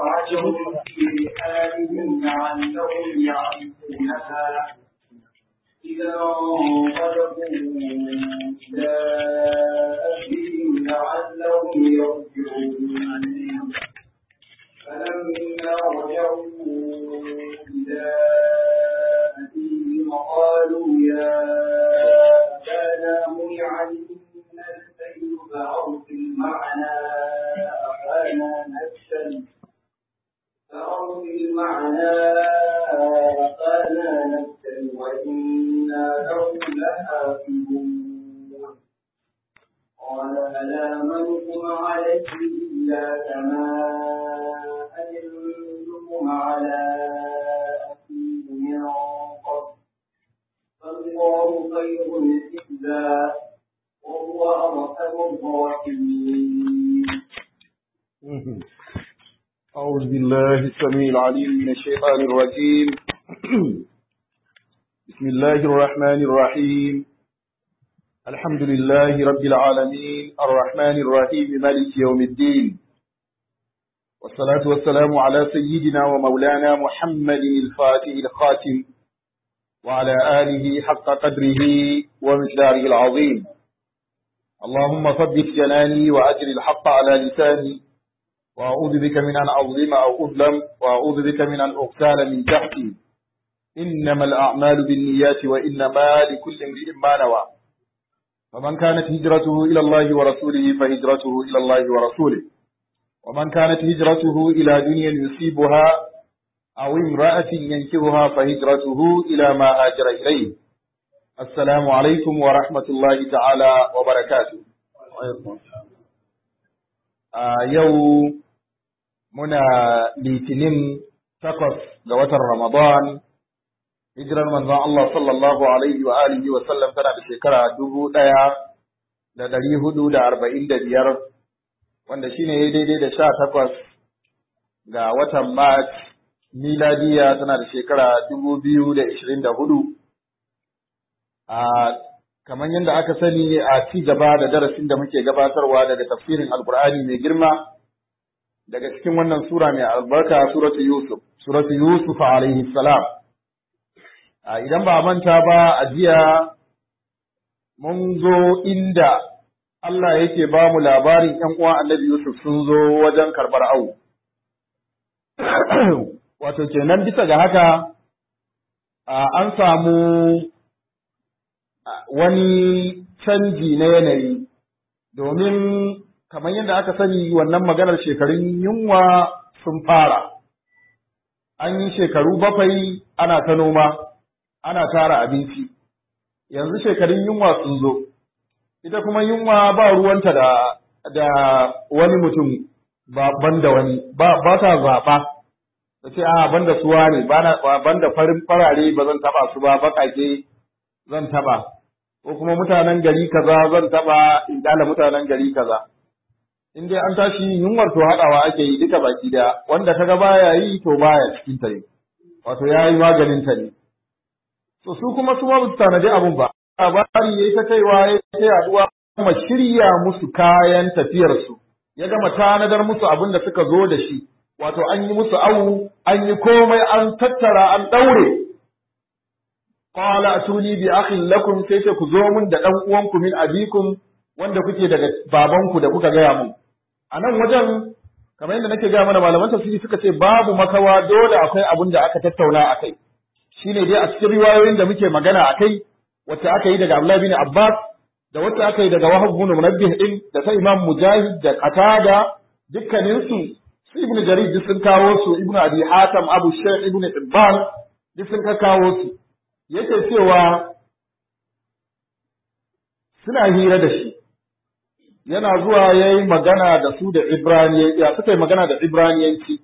وعجبوا في آلهم لعلهم يعرفونها إذا انطلقوا إلى أهلهم لعلهم يرجعون فلما رجعوا إلى أبيهم قالوا يا أبانا منع منا الكيل فأرسل معنا أخانا نكتل فأرسل معنا أخانا نكتل وإنا له لحافظون قال ألا منكم عليه إلا كما أمنتم على أخيه من قبل فالله خير حفظا وهو أرحم الراحمين أعوذ بالله السميع العليم من الشيطان الرجيم بسم الله الرحمن الرحيم الحمد لله رب العالمين الرحمن الرحيم مالك يوم الدين والصلاة والسلام على سيدنا ومولانا محمد الفاتح الخاتم وعلى آله حق قدره ومقداره العظيم اللهم ثبت جناني وأجر الحق على لساني وأعوذ بك من أن أظلم أو أظلم وأعوذ بك من أن أغتال من تحتي إنما الأعمال بالنيات وإنما لكل امرئ ما نوى فمن كانت هجرته إلى الله ورسوله فهجرته إلى الله ورسوله ومن كانت هجرته إلى دنيا يصيبها أو امرأة ينكرها فهجرته إلى ما هاجر إليه السلام عليكم ورحمة الله تعالى وبركاته a yau muna litinin takwas ga watan Ramadan, hijirar manzon Allah sallallahu Alaihi wa alihi wa sallam tana da shekara dubu ɗaya da ɗari hudu da arba'in da biyar, wanda shi ne daidai da sha takwas ga watan Mart, miladiya tana da shekara dubu biyu da ishirin da hudu. A kamar yadda aka sani a ci gaba da darasin da muke gabatarwa daga tafsirin alkur'ani mai girma daga cikin wannan sura mai albarka suratu yusuf suratu yusuf alaihi salam idan ba manta ba a jiya mun zo inda Allah yake ba mu labarin ‘yan uwan annabi Yusuf sun zo wajen karɓar awu. Wato kenan bisa ga haka an samu wani canji na yanayi domin kamar yadda aka sani wannan maganar shekarun yunwa sun fara an yi shekaru bakwai ana ta noma ana tara abinci yanzu shekarun yunwa sun zo ita kuma yunwa ba ruwanta da da wani mutum ba banda wani ba ba ta zaɓa ta ce a banda suwa ne banda farin farare ba zan taɓa su ba baƙaƙe zan taɓa ko kuma mutanen gari kaza zan taba in dala mutanen gari kaza in dai an tashi yunwar to haɗawa ake yi duka baki da wanda kaga baya yi to baya cikin ta ne wato ya yi maganin ta ne to su kuma su ma su tanadi abun ba labari yayi ta kaiwa ya ta yaduwa kuma shirya musu kayan tafiyar su ya gama tanadar musu abin da suka zo da shi wato an yi musu awu an yi komai an tattara an daure qala atuni bi akhin lakum sai ce ku zo mun da dan uwanku min abikum wanda kuke daga babanku da kuka gaya mun a nan wajen kamar yadda nake gaya mana malaman tafsiri suka ce babu makawa dole akwai abin da aka tattauna a kai shine dai a cikin riwayoyin da muke magana a kai wacce aka yi daga Abdullahi bin Abbas da wacce aka yi daga Wahab bin Munabbih din da ta Imam Mujahid da Qatada dukkanin su su Ibn Jarir duk sun kawo su Ibn Abi Hatim Abu Shaykh Ibn Ibban duk sun kawo su yake cewa suna hira da shi yana zuwa ya yi magana da su da Ibraniyanci ya suka yi magana da Ibraniyanci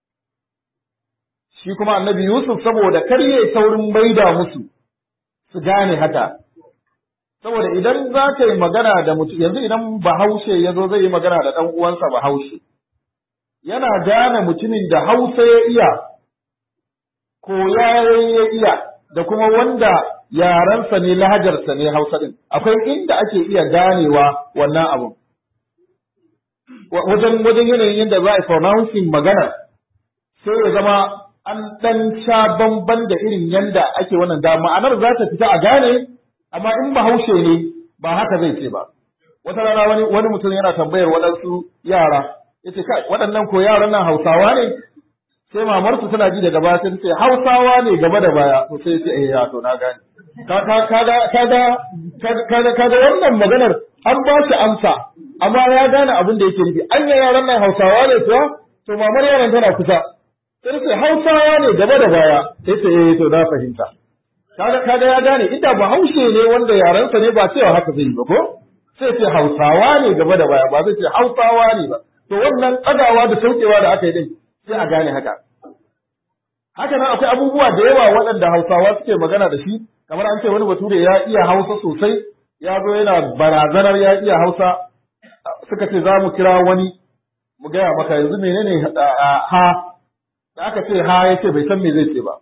shi kuma annabi Yusuf saboda kar yayi saurin maida musu su gane haka saboda idan za ka yi magana da mutum yanzu idan bahaushe ya zo zai yi magana da ɗan uwansa bahaushe yana gane mutumin da hausa ya iya ko ya iya da kuma wanda yarensa ne lahajarsa ne hausa din akwai inda ake iya ganewa wannan abun wajen wajen yanayin yadda za a pronouncing magana sai ya zama an ɗan sha bamban da irin yanda ake wannan da ma'anar za ta fita a gane amma in bahaushe ne ba haka zai ce ba wata rana wani wani mutum yana tambayar waɗansu yara yace kai waɗannan ko yaran nan Hausawa ne sai mamarsu tana ji daga baya sai ce Hausawa ne gaba da baya to sai ce eh ya to na gane kaga kaga kaga kaga kaga wannan maganar an ba shi amsa amma ya gane abin da yake nufi anya yaran nan Hausawa ne kuwa to mamar yaran tana kusa sai ce Hausawa ne gaba da baya sai ce eh to na fahimta kaga kaga ya gane inda ba haushe ne wanda yaransa ne ba cewa haka zai yi ba ko sai ce Hausawa ne gaba da baya ba zai ce Hausawa ne ba to wannan tsagawa da saukewa da aka yi din sai a gane haka haka nan akwai abubuwa da yawa waɗanda Hausawa suke magana da shi kamar an ce wani bature ya iya Hausa sosai ya zo yana barazanar ya iya Hausa suka ce za mu kira wani mu gaya maka yanzu menene ha da aka ce ha ya ce bai san me zai ce ba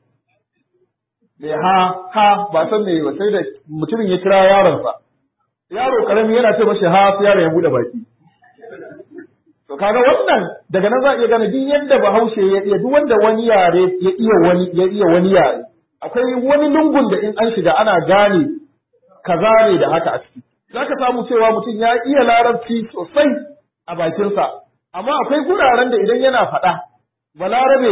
me ha ha ba san me ba sai da mutumin ya kira yaronsa yaro karami yana ce mashi ha sai yaron ya bude baki to kaga wannan daga nan za a iya gane duk yadda bahaushe ya iya duk wanda wani yare ya iya wani ya iya wani yare akwai wani lungun da in an shiga ana gane kaza ne da haka a ciki zaka samu cewa mutum ya iya larabci sosai a bakinsa amma akwai guraren da idan yana faɗa balarabe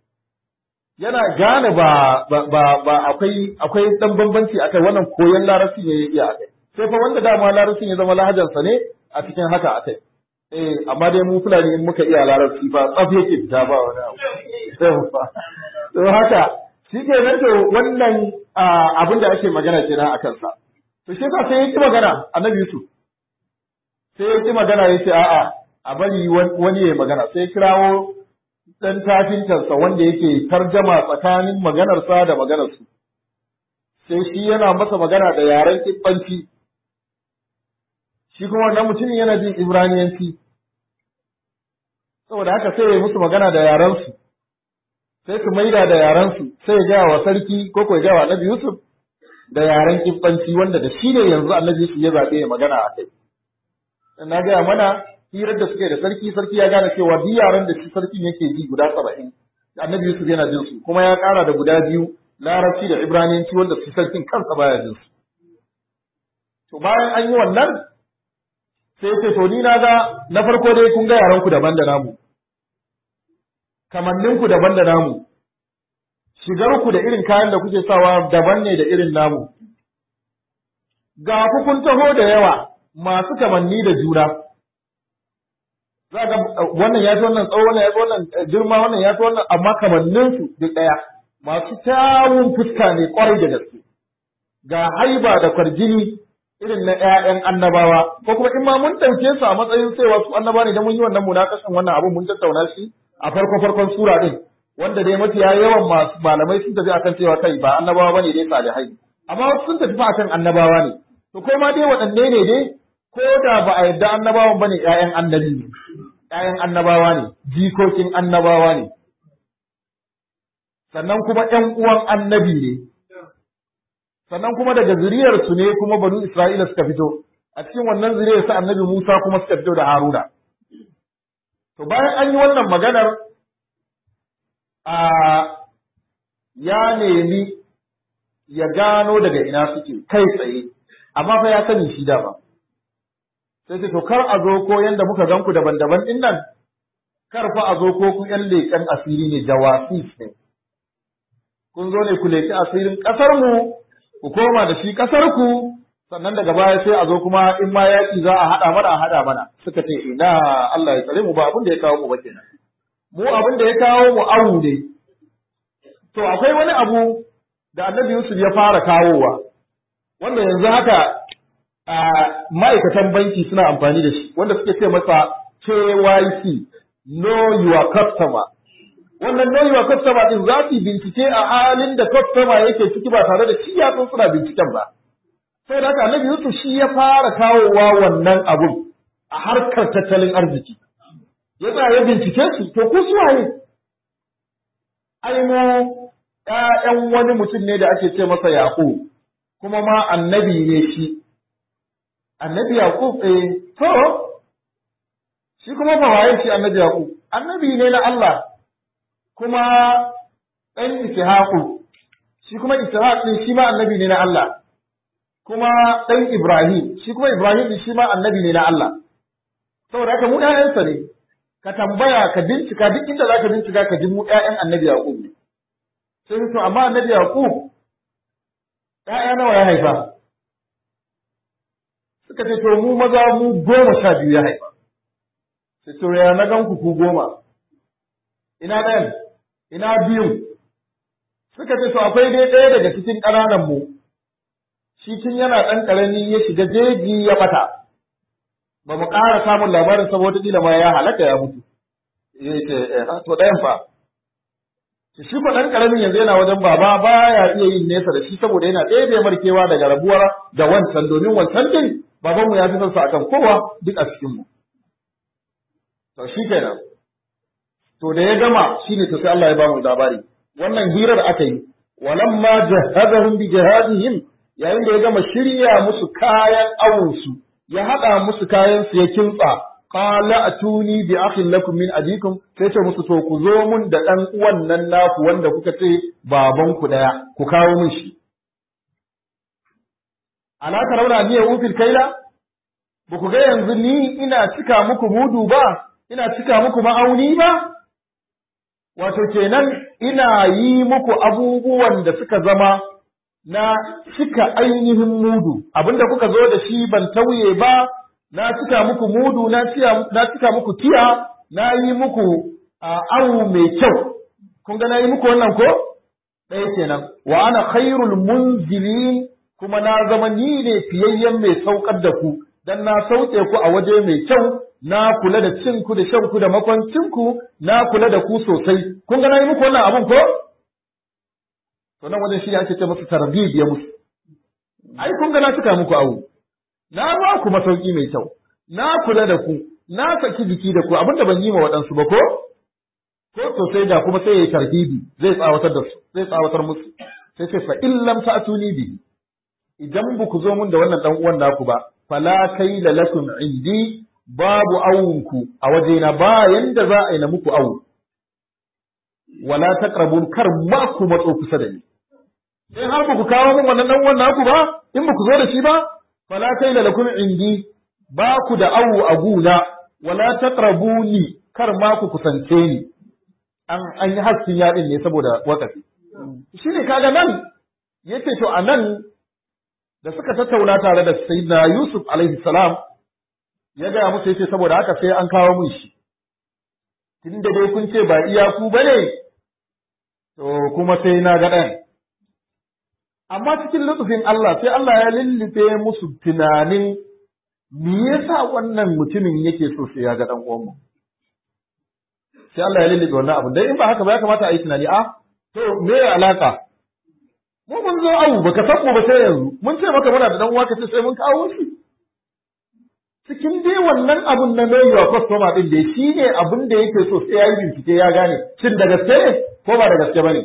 yana gane ba ba ba akwai akwai dan bambanci akai wannan koyon larabci ne ya iya akai sai fa wanda dama larabcin ya zama lahajarsa ne a cikin haka akai eh amma dai mu fulani in muka iya larabci ba tsaf yake fita ba wani abu to haka shi ke nan to wannan abin da ake magana kenan a kansa to shi yasa sai ya ki magana annabi Yusuf sai ya ki magana ya ce a'a a bari wani ya magana sai kirawo dan tafintarsa wanda yake tarjama tsakanin maganarsa da maganarsu sai shi yana masa magana da yaren kibbanci shi kuma wannan mutumin yana jin ibraniyanci saboda haka sai ya musu magana da yarensu sai su maida da yarensu sai ya gaya wa sarki ko ko ya gaya wa annabi yusuf da yaren kibbanci wanda da shi ne yanzu annabi yusuf ya zaɓe ya magana a kai na gaya mana hirar da suke da sarki sarki ya gane cewa duk yaran da shi sarkin yake ji guda saba'in annabi yusuf yana jin su kuma ya ƙara da guda biyu larabci da ibraniyanci wanda su sarkin kansa baya jin su to bayan an yi wannan sai ce to ni na ga na farko dai kun ga yaran ku daban da namu kamannin ku daban da namu shigar ku da irin kayan da kuke sawa daban ne da irin namu ga ku kun taho da yawa masu kamanni da juna za ga wannan ya fi wannan tsawo wannan ya fi wannan girma wannan ya fi wannan amma kamannin su duk ɗaya masu kyawun fuska ne kwarai da gaske ga haiba da kwarjini irin na ƴaƴan annabawa ko kuma in ma mun ɗauke su a matsayin cewa su annaba ne da mun yi wannan munakashin wannan abun mun tattauna shi a farko farkon sura din wanda dai mafiya yawan masu malamai sun tafi akan cewa kai ba annabawa bane dai salihai amma wasu sun tafi akan annabawa ne to kai ma dai waɗanne ne dai ko da ba a yarda annabawan bane ƴaƴan annabi ne ƴaƴan annabawa ne jikokin annabawa ne sannan kuma ƴan uwan annabi ne sannan kuma daga zuriyarsu ne kuma banu Isra'ila suka fito a cikin wannan zuriyar sa annabi Musa kuma suka fito da Haruna to bayan an yi wannan maganar a ya nemi ya gano daga ina suke kai tsaye amma fa ya sani shi dama sai ce to kar a zo ko yanda muka gan ku daban-daban din nan kar fa a zo ko ku yan leƙen asiri ne jawasis ne kun zo ne ku leƙi asirin ƙasar mu ku koma da shi ƙasar ku sannan daga baya sai a zo kuma in ma yaƙi za a haɗa mana a haɗa mana suka ce ina Allah ya tsare mu ba abin da ya kawo mu ba kenan mu abin da ya kawo mu awu ne to akwai wani abu da Annabi Yusuf ya fara kawowa wanda yanzu haka ma'aikatan banki suna amfani da shi wanda suke ce masa KYC know your customer wannan know your customer din za su bincike a halin da customer yake ciki ba tare da shi ya san suna binciken ba sai da haka Annabi Yusuf shi ya fara kawowa wannan abun a harkar tattalin arziki ya tsaya ya bincike su to ku su waye ai mu ƴaƴan wani mutum ne da ake ce masa Yaqub kuma ma annabi ne shi annabi Yaqub eh to shi kuma fa waye shi annabi Yaqub annabi ne na Allah kuma ɗan ishaqu shi kuma ishaq din shi ma annabi ne na Allah kuma ɗan Ibrahim shi kuma Ibrahim din shi ma annabi ne na Allah saboda haka mu ƴaƴansa ne ka tambaya ka bincika duk inda zaka bincika ka ji mu ƴaƴan annabi Yaqub ne sai to amma annabi Yaqub ƴaƴa nawa ya haifa suka ce to mu maza mu goma sha biyu ya haifa sai to ya na gan ku ku goma ina ɗayan ina biyun suka ce to akwai dai ɗaya daga cikin ƙananan mu shi tun yana ɗan ƙarami ya shiga jeji ya ɓata ba mu ƙara samun labarin saboda ƙila ma ya halaka ya mutu ya ce to ɗayan fa shi ko ɗan ƙaramin yanzu yana wajen baba baya iya yin nesa da shi saboda yana ɗebe markewa daga rabuwar da wancan domin wancan din babanmu ya fi son sa akan kowa duk a cikin mu to shi kenan to da ya gama shine to sai Allah ya ba mu labari wannan hirar aka yi walamma jahadahum bi jihadihim yayin da ya gama shirya musu kayan awunsu ya haɗa musu kayan su ya kintsa qala atuni bi akhin lakum min abikum sai ce musu to ku zo mun da dan uwan nan naku wanda kuka ce baban ku daya ku kawo min shi ala tarawna ni ya ufil kaila ba ku ga yanzu ni ina cika muku mudu ba ina cika muku ma'auni ba wato kenan ina yi muku abubuwan da suka zama na cika ainihin mudu abinda kuka zo da shi ban tauye ba na cika muku mudu na cika muku tiya na yi muku awu mai kyau kun ga na yi muku wannan ko ɗaya kenan wa ana khairul munzilin kuma na zama ni ne fiyayyen mai saukar da ku dan na sauke ku a waje mai kyau na kula da cin ku da shan ku da makwancin ku na kula da ku sosai kun ga na yi muku wannan abun ko to nan wajen shi ake ce musu tarbib ya musu ai kun ga na cika muku awu na ba ku masauki mai kyau na kula da ku na saki jiki da ku abinda ban yi ma waɗansu ba ko ko to sai da kuma sai ya yi tarbibi zai tsawatar da su zai tsawatar musu sai sai fa in lam ta'tuni bi idan ba ku zo mun da wannan dan uwan naku ba fala kaila lakum indi babu awunku a wajena ba yanda za a yi na muku awu wala taqrabun kar ma ku matso kusa da ni sai har ba ku kawo min wannan dan wannan ku ba in ba ku zo da shi ba fala kaila lakum indi ba ku da awu a guna wala taqrabuni kar ma ku kusance ni an an yi haskin yadin ne saboda wakafi shine kaga nan yace to anan da suka tattauna tare da sayyidina Yusuf alaihi salam ya gaya musu yace saboda haka sai an kawo mun shi tunda dai kun ce ba iyaku bane to kuma sai na ga ɗan amma cikin lutufin Allah sai Allah ya lullufe musu tunanin me yasa wannan mutumin yake so sai ya ga dan uwan mu sai Allah ya lullufe wannan abu dai in ba haka ba ya kamata a yi tunani a to me ya alaka mu mun zo abu baka san ba sai yanzu mun ce maka muna da dan uwa kace sai mun kawo shi cikin dai wannan abun na know your customer din dai shine abun da yake so sai ya yi bincike ya gane shin da gaske ne ko ba da gaske bane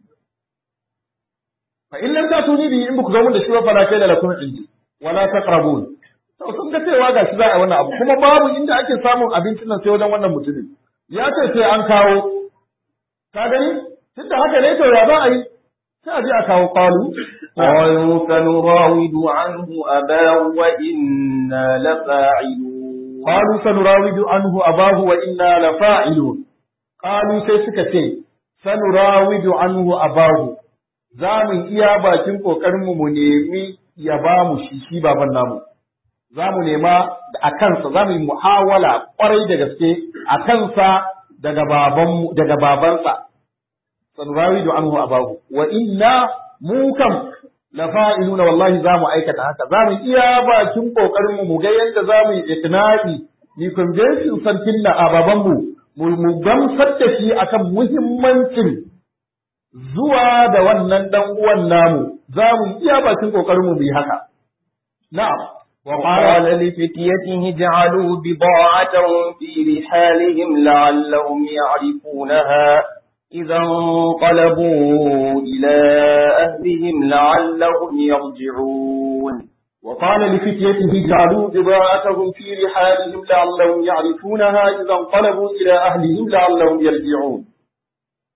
fa in lam tatuni bi in ku zo mun da shi ba fala kai da lakum indi wala taqrabun to sun ga cewa ga shi za a wannan abu kuma babu inda ake samun abincin nan sai wajen wannan mutumin ya ce sai an kawo ka gani tunda haka ne to ya za a yi sai a je a kawo qalu قالوا سنراود عنه أباه وإنا لفاعلون qalu sanurawidu anhu abahu wa inna lafa'ilun qalu sai suka ce sanurawidu anhu abahu za mu iya bakin kokarin mu mu nemi ya ba mu shi shi baban namu za mu nema a kansa za mu yi muhawala kwarai da gaske a kansa daga babanmu daga babansa sanurawidu anhu abahu wa inna mu kam lafa'iluna wallahi za mu aikata haka za mu iya bakin kokarin mu mu ga yadda za mu yi iknadi ni convincing sarkin na a babanmu mu mu gamsar da shi akan muhimmancin zuwa da wannan dan uwan namu za mu iya bakin kokarin mu yi haka na'am وقال لفتيته اجعلوا بضاعتهم في رحالهم لعلهم يعرفونها إذا انقلبوا إلى أهلهم لعلهم يرجعون وقال لفتيته جعلوا بضاعتهم في رحالهم لعلهم يعرفونها إذا انقلبوا إلى أهلهم لعلهم يرجعون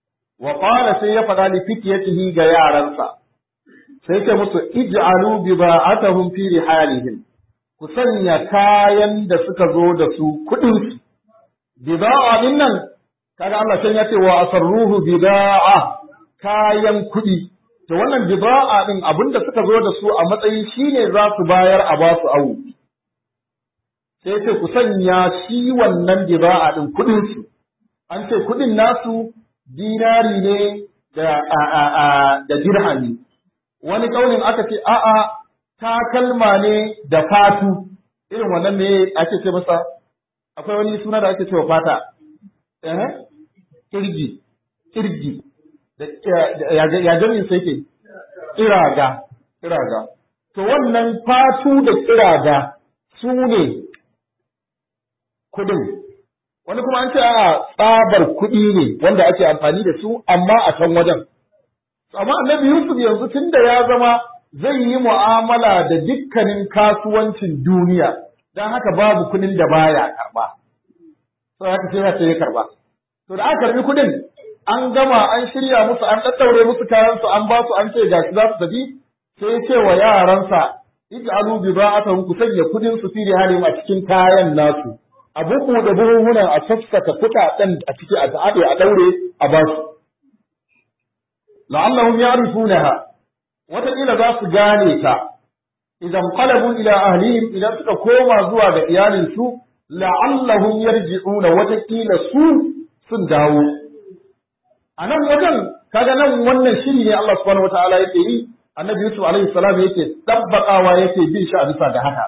wa qala sai ya faɗa li fityatihi ga yaransa sai ce musu ij'alu bida'atahum fi rihalihim ku sanya kayan da suka zo da su kuɗin su bida'a din nan kaga Allah can ya ce wa asarruhu bida'a kayan kuɗi to wannan bida'a din abinda suka zo da su a matsayin shine za su bayar a ba su awu sai ce ku sanya shi wannan bida'a din kuɗin su an ce kuɗin nasu dinari ne da da dirhami wani kaunin aka ce a'a takalma ne da fatu irin wannan ne ake ce masa akwai wani suna da ake cewa fata eh kirgi kirgi da ya jami'in sai ke kiraga kiraga to wannan fatu da kiraga su ne kudin wani kuma an ce a tsabar kuɗi ne wanda ake amfani da su amma a can wajen amma annabi Yusuf yanzu tunda ya zama zai yi mu'amala da dukkanin kasuwancin duniya don haka babu kuɗin da baya karba sai haka sai sai ya karba to da aka karbi kuɗin an gama an shirya musu an daddaure musu kayan su an ba su an ce gashi za su tafi sai ya ce wa yaransa ij'alu bida'atahum ku sanya kuɗin su fi halim a cikin kayan nasu a buku da buhuhunan a sassaka kuɗaɗen a ciki a ta'ade a daure a ba su la'allahum ya'rifunaha wataƙila za su gane ta idan qalabu ila ahlihim idan suka koma zuwa ga iyalinsu la'allahum yarji'una wataƙila su sun dawo a nan wajen kaga nan wannan shiri ne Allah subhanahu wataala yake yi annabi Yusuf alaihi salam yake tabbakawa yake bin shi a bisa ga haka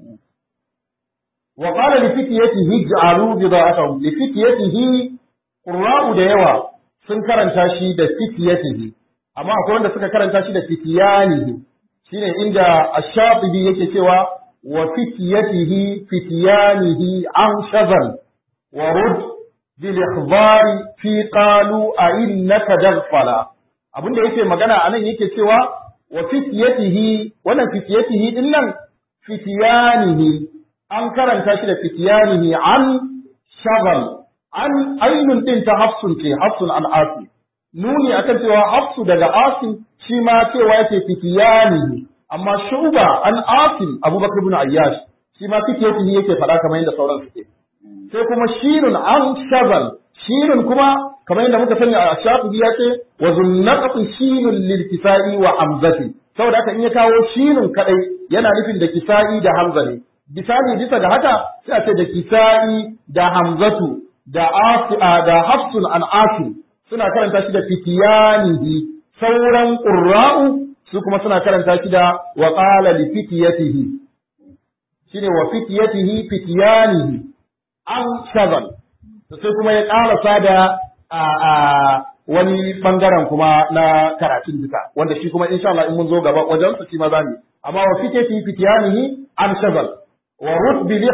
wa qala li fityatihi ij'alu bida'atahum li fityatihi qurra'u da yawa sun karanta shi da fitiyatihi amma akwai wanda suka karanta shi da fitiyanihi shine inda ash-shafi'i yake cewa wa fitiyatihi fitiyanihi an shazal wa rud bil ikhbari fi qalu a innaka daghfala abinda yake magana anan yake cewa wa fitiyatihi wannan fitiyatihi din nan fitiyanihi an karanta shi da fitiyanihi an shazal an ainun din ta hafsun ce hafsun an asim nuni akan cewa hafsu daga asim shi ma cewa yake fitiyani amma shuba an asim abubakar ibn ayyash shi ma fitiyati yake faɗa kamar yadda sauran suke sai kuma shirun an shazal shirun kuma kamar yadda muka sani a shafi ya ce wa zunnaqatu shinun lil kisai wa hamzati saboda haka in ya kawo shinun kadai yana nufin da kisai da hamza ne bisani bisa ga haka sai a ce da kisai da hamzatu da asi'a da hafsun an asim suna karanta shi da fitiyanihi sauran qurra'u su kuma suna karanta shi da wa qala li fitiyatihi shine wa fitiyatihi fitiyanihi an shazal to sai kuma ya karasa da a wani bangaren kuma na karatun duka wanda shi kuma insha Allah in mun zo gaba wajen su shi ma zamu amma wa fitiyatihi fitiyanihi an shazal wa rutbi li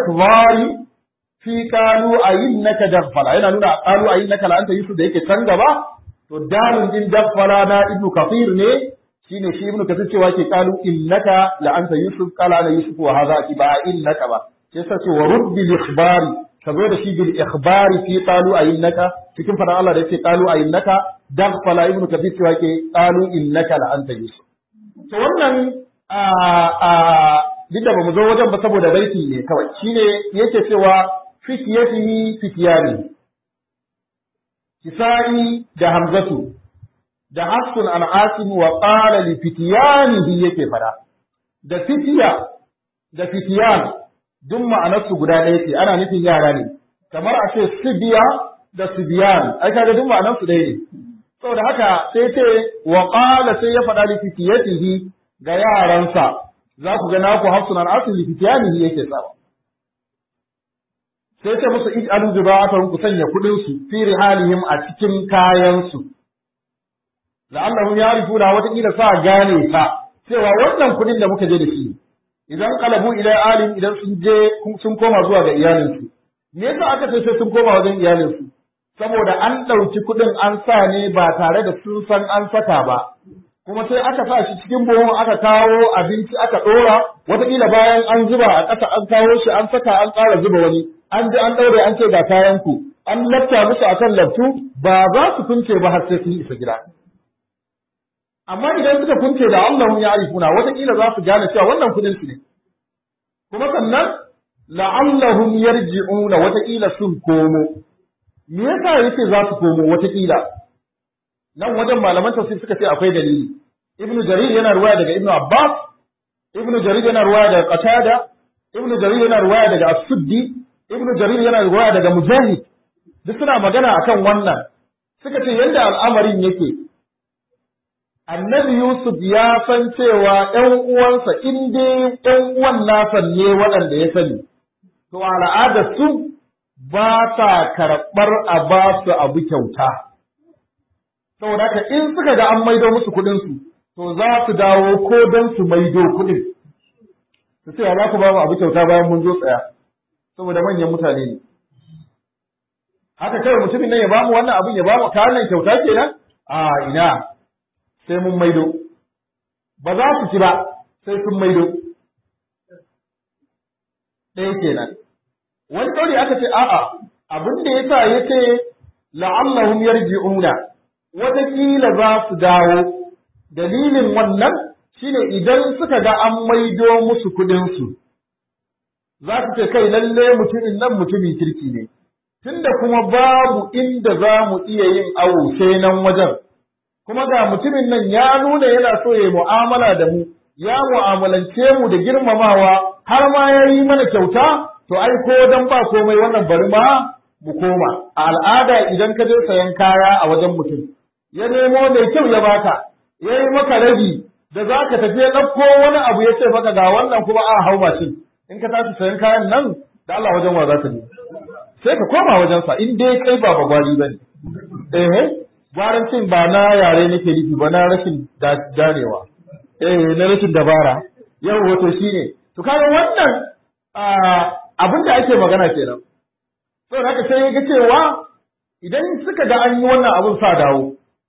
fi kalu ayinnaka daghfala yana nuna kalu ayinnaka la anta yusuf da yake can gaba to dalun din daghfala na ibnu kathir ne shine shi ibnu kathir cewa ke kalu innaka la anta yusuf qala ana yusuf wa hadha ki ba innaka ba sai sa ce wa rud bil ikhbari ka zo da shi bil ikhbari fi qalu ayinnaka cikin fara Allah da yake qalu ayinnaka daghfala ibnu kathir cewa ke qalu innaka la anta yusuf to wannan a a duk da bamu zo wajen ba saboda baiti ne kawai shine yake cewa fitiyatihi fitiyani kisa'i da hamzatu da hafsun an asim wa qala li fitiyanihi yake fada da fitiya da fitiyan duk ma'anarsu guda ɗaya ce ana nufin yara ne kamar a ce sibiya da sibiyan ai kaga duk ma'anarsu ɗaya ne saboda haka sai ce wa qala sai ya faɗa li fitiyatihi ga yaransa za ku ga naku hafsun an asim li fitiyanihi yake tsawa sai ce musu ij'alu bida'atahum ku sanya kudin su fi rihalihim a cikin kayan su la'allahum ya'rifuna wata kila sa gane ta cewa wannan kudin da muka je da shi idan qalabu ila alim idan sun je sun koma zuwa ga iyalin su me yasa aka ce sai sun koma wajen iyalin su saboda an ɗauki kudin an sa ne ba tare da sun san an saka ba kuma sai aka sa shi cikin buhun aka kawo abinci aka ɗora wataƙila bayan an zuba a ƙasa an kawo shi an saka an ƙara zuba wani an ji an ɗaure an ce ga kayan ku an lafta musu akan laftu ba za su kunce ba har sai sun isa gida amma idan suka kunce da Allah ya arifuna wataƙila za su gane cewa wannan kudin su ne kuma sannan la'allahum yarji'una wataƙila sun komo me yasa yake za su komo wataƙila nan wajen malaman tafsir suka ce akwai dalili ibnu jarir yana ruwaya daga ibnu abbas ibnu jarir yana ruwaya daga qatada ibnu jarir yana ruwaya daga as-suddi ibnu jarir yana ruwaya daga mujahid duk suna magana akan wannan suka ce yadda al'amarin yake annabi Yusuf ya san cewa ‘yan uwansa in dai ‘yan uwan nasa ne waɗanda ya sani, to al'ada su ba ta karɓar a ba su abu kyauta. Saboda haka in suka ga an maido musu kuɗinsu, to za su dawo ko don su maido kuɗin. Su ce za ku ba mu abu kyauta bayan mun zo tsaya, saboda manyan mutane ne. Haka kawai mutumin nan ya ba mu wannan abin ya ba mu kayan nan kyauta kenan? A ina, sai mun maido ba za su ci ba sai sun maido ɗaya kenan wani ɗauri aka ce a'a abin da ya sa ya ce la'allahum yarji'una wataƙila za su dawo dalilin wannan shine idan suka ga an maido musu kuɗinsu za su ce kai lalle mutumin nan mutumin kirki ne tunda kuma babu inda za mu iya yin awo sai nan wajen kuma ga mutumin nan ya nuna yana so ya mu'amala da mu ya mu'amalance mu da girmamawa har ma ya yi mana kyauta to ai ko dan ba komai wannan bari ma mu koma a al'ada idan ka je sayan kaya a wajen mutum ya nemo mai kyau ya baka ya yi maka rabi da za ka tafi ya ɗauko wani abu ya ce maka ga wannan kuma a hau mashin in ka tashi sayan kayan nan da Allah wajen wa za ka je sai ka koma wajensa in dai kai ba bagwari ba ne eh gwarancin ba na yare nake nufi ba na rashin ganewa eh na rashin dabara yau wato shine to kaga wannan abin da ake magana kenan to haka sai ga cewa idan suka ga an yi wannan abin sa dawo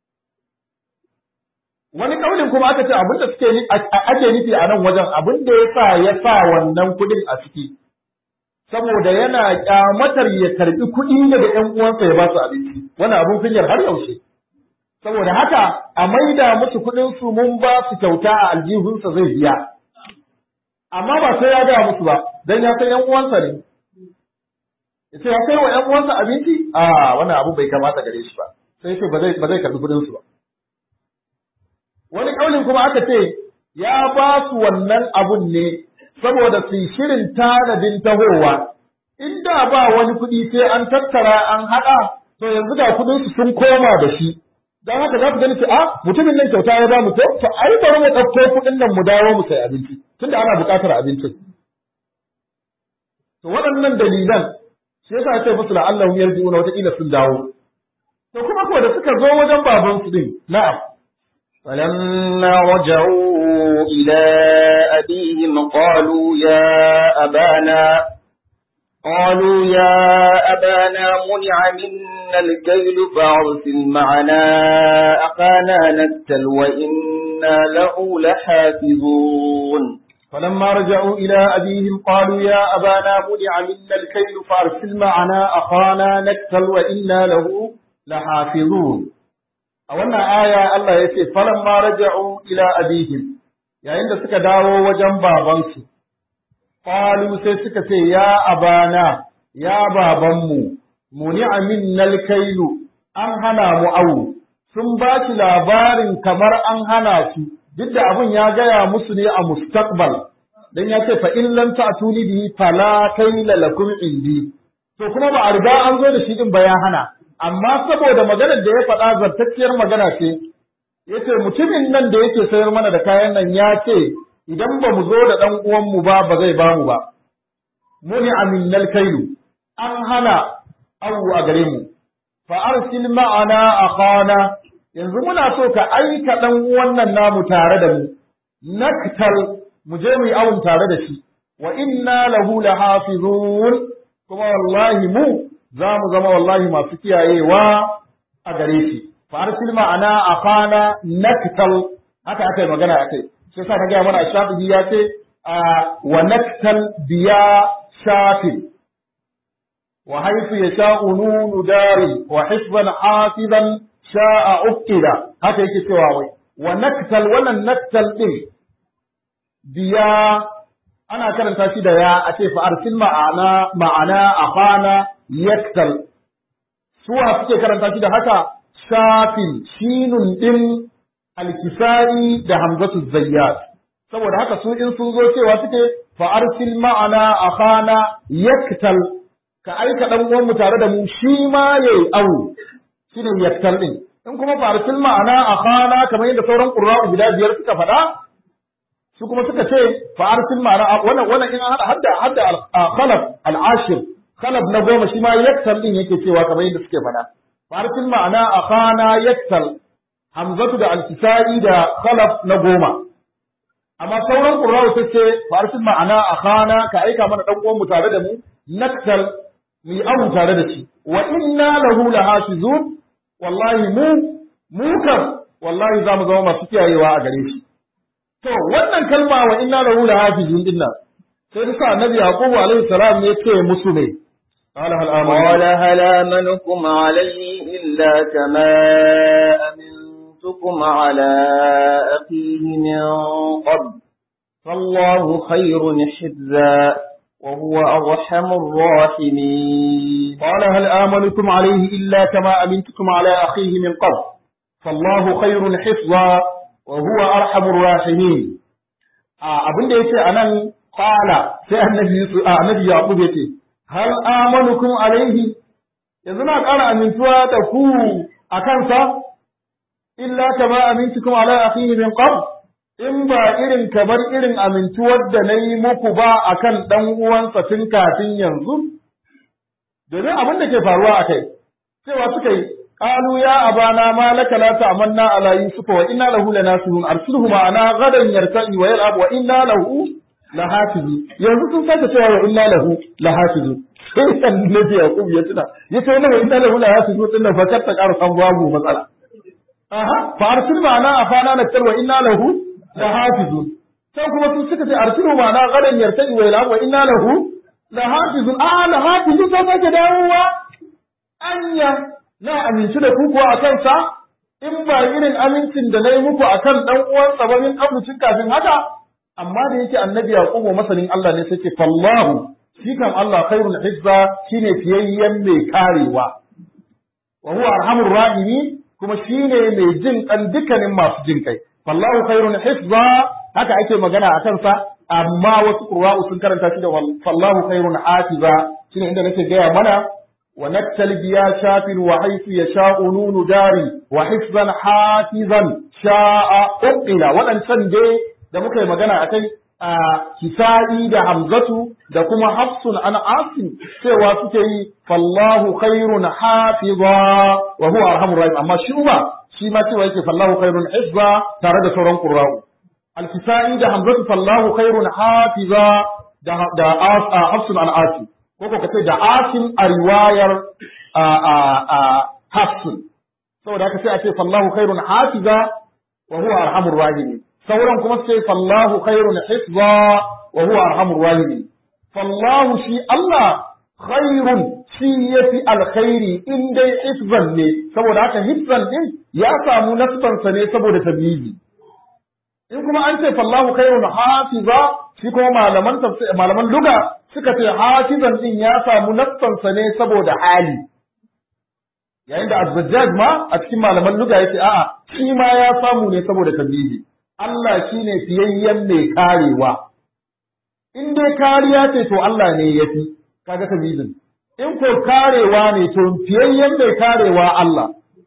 wani kaulin kuma aka ce abin da suke ake nufi a nan wajen abin da ya sa ya sa wannan kuɗin a ciki saboda yana kyamatar ya karbi kuɗi daga ƴan uwansa ya ba su abinci wannan abin kunyar har yaushe saboda haka a maida musu kuɗin su mun ba su kyauta a aljihunsa zai biya amma ba sai ya gaya musu ba dan ya san ƴan uwansa ne ya ce ya kai wa ƴan uwansa abinci a wannan abu bai kamata gare shi ba sai ce ba zai ba zai karbi kuɗin su ba wani kaulin kuma aka ce ya ba su wannan abun ne saboda su shirin tanadin tahowa inda ba wani kuɗi sai an tattara an haɗa to yanzu ga kuɗin su sun koma da shi dan haka za ku gani ce a mutumin nan kyauta ya ba mu ko to ai bari mu ɗauko kuɗin nan mu dawo mu sai abinci tunda ana buƙatar abincin to waɗannan dalilan shi yasa ya ce musu la'allahu yarji'una wata kila sun dawo to kuma ko da suka zo wajen baban su din na'am فلما رجعوا إلى أبيهم قالوا يا أبانا قالوا يا أبانا منع منا الكيل فأرسل معنا أخانا نكتل وإنا له لحافظون فلما رجعوا إلى أبيهم قالوا يا أبانا منع منا الكيل فأرسل معنا أخانا نكتل وإنا له لحافظون a wannan aya Allah ya ce falamma raja'u ila abihim yayin da suka dawo wajen babansu qalu sai suka ce ya abana ya babanmu muni'a minnal kailu an hana mu awu sun ba shi labarin kamar an hana su duk da abin ya gaya musu ne a mustaqbal dan ya ce fa in lam ta'tuni bihi fala kaila lakum indi to kuma ba a riga an zo da shi din ba ya hana amma saboda maganar da ya faɗa zartacciyar magana ce yace mutumin nan da yake sayar mana da kayan nan ya ce idan ba mu zo da ɗan uwanmu ba ba zai bamu ba muni aminnal kailu an hana awu a gare mu fa arsil ma'ana akhana yanzu muna so ka aika ɗan uwan nan namu tare da mu naktal mu je mu yi awun tare da shi wa inna lahu lahafizun kuma wallahi mu za mu zama wallahi masu kiyayewa a gare shi fa arsil ma'ana akhana naktal haka aka yi magana akai sai sa na gaya mana shafi'i ya ce wa naktal biya shafin wa haythu yasha'u nunu dari wa hifzan hafizan sha'a uqida haka yake cewa wai wa naktal wannan naktal din biya ana karanta shi da ya a ce fa arsil ma'ana ma'ana afana yaktal suwa suke karanta shi da haka shafin shinun din alkisai da hamzatu zayyat saboda haka su in sun zo cewa suke fa arsil ma'ana akhana yaktal ka aika dan uwan mu tare da mu shi ma yayi awu shine yaktal din in kuma fa arsil ma'ana akhana kamar yadda sauran qurra'u guda biyar suka faɗa su kuma suka ce fa arsil ma'ana wannan wannan in hada hadda hadda khalaf al-ashir khalaf na goma shi ma yaktal din yake cewa kamar yadda suke faɗa fa arsil ma'ana akhana yaktal hamzatu da al-kisai da khalaf na goma amma sauran qurra'u sai ce fa arsil ma'ana akhana ka aika mana dan uwan mu tare da mu naktal mu yi abu tare da shi wa inna lahu lahafizun wallahi mu mu kan wallahi za mu zama masu kiyayewa a gare shi To wannan kalma wa inna lahu lahafizun dinna sai da sa annabi yaqub alaihi salam ne ce musu ne qala hal قال هل آمنكم عليه إلا كما أمنتكم على أخيه من قبل فالله خير حفظا وهو أرحم الراحمين قال هل آمنكم عليه إلا كما أمنتكم على أخيه من قبل فالله خير حفظا وهو أرحم الراحمين abin da yake anan qala sai annabi Yusuf annabi Yaqub yace hal amanukum alaihi yanzu na ƙara amintuwa da ku a kansa illa kama amintukum ala akhihi min qabl in ba irin kamar irin amintuwar da na yi muku ba akan dan uwansa tun kafin yanzu domin abin da ke faruwa a kai cewa suka yi قالوا يا أبانا ما لك لا تأمنا على يوسف وإنا له لناصحون أرسله معنا غدا يرتئي ويلعب وإنا له لحافظون yanzu sun sake cewa wa inna lahu lahafizu sai annabi yaqub ya tuna ya ce wannan wa inna lahu lahafizu din nan fakar ta ƙara san babu matsala aha fa arsil ma'ana afana nakal wa inna lahu lahafizun sai kuma sun suka ce arsilu ma'ana gadan yartai wa ila wa inna lahu lahafizun a lahafizun sai sake dawowa anya na aminci da ku kuwa a kansa in ba irin amincin da na yi muku a kan ɗan uwansa ba min kabucin kafin haka amma da yake annabi yaqubu masanin Allah ne sai ce fallahu shi kam Allah khairul hizza shine fiyayyen mai karewa wa huwa arhamur rahimi kuma shine mai jin kan dukkanin masu jin kai fallahu khairul hizza haka ake magana a kansa amma wasu qurra'u sun karanta shi da fallahu khairul hafiza shine inda nake gaya mana ونكتل بيا شاف وحيث يشاء نون داري وحفظا حافظا شاء أقل ولن سنجي da muka yi magana a kai a kisa'i da hamzatu da kuma hafsun an asim cewa suke yi fallahu khairun hafiza wa huwa arhamur rahim amma shi ba shi ma cewa yake fallahu khairun hifza tare da sauran qurra'u al-kisa'i da hamzatu fallahu khairun hafiza da da hafsun an asim ko ko kace da asim a riwayar a a a hafsun saboda haka sai a ce fallahu khairun hafiza wa huwa arhamur rahimin sauran kuma sai fallahu khairun hifza wa huwa arhamur rahimin fallahu shi Allah khairun shi yafi alkhairi in dai hifzan ne saboda haka hifzan din ya samu nasbansa ne saboda tabibi in kuma an ce fallahu khairun hafiza shi kuma malaman malaman luga suka ce hafizan din ya samu nassansa ne saboda hali yayin da azzajjaj ma a cikin malaman luga yace a'a shi ma ya samu ne saboda tabibi Allah shine fiyayyen mai karewa in dai kariya ce to Allah ne yafi kaga tabibin in ko karewa ne to fiyayyen mai karewa Allah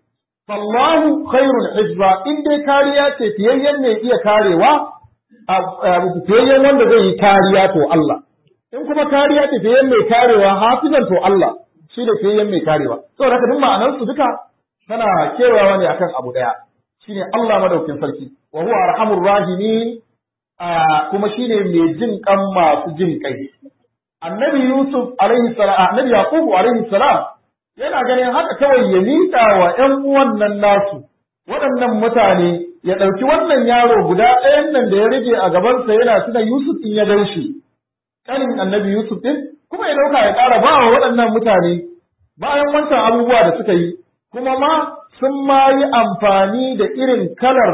fallahu khairul hizba in dai kariya ce fiyayyen mai iya karewa fiyayyen wanda zai yi kariya to Allah in kuma kariya ce fiyayyen mai karewa hafizan to Allah shi da fiyayyen mai karewa saboda haka duk ma'anar su duka tana kewayawa ne akan abu daya shine Allah madaukin sarki wa huwa arhamur rahimin kuma shine mai jin kan masu jin kai annabi Yusuf alaihi salam annabi Yaqub alaihi salam yana ganin haka kawai ya miƙa wa ƴan uwan nan nasu waɗannan mutane ya ɗauki wannan yaro guda ɗayan nan da ya rage a gabansa yana tuna Yusuf in ya gan shi ƙanin annabi Yusuf ɗin kuma ya dauka ya ƙara ba wa waɗannan mutane bayan wancan abubuwa da suka yi kuma ma sun ma yi amfani da irin kalar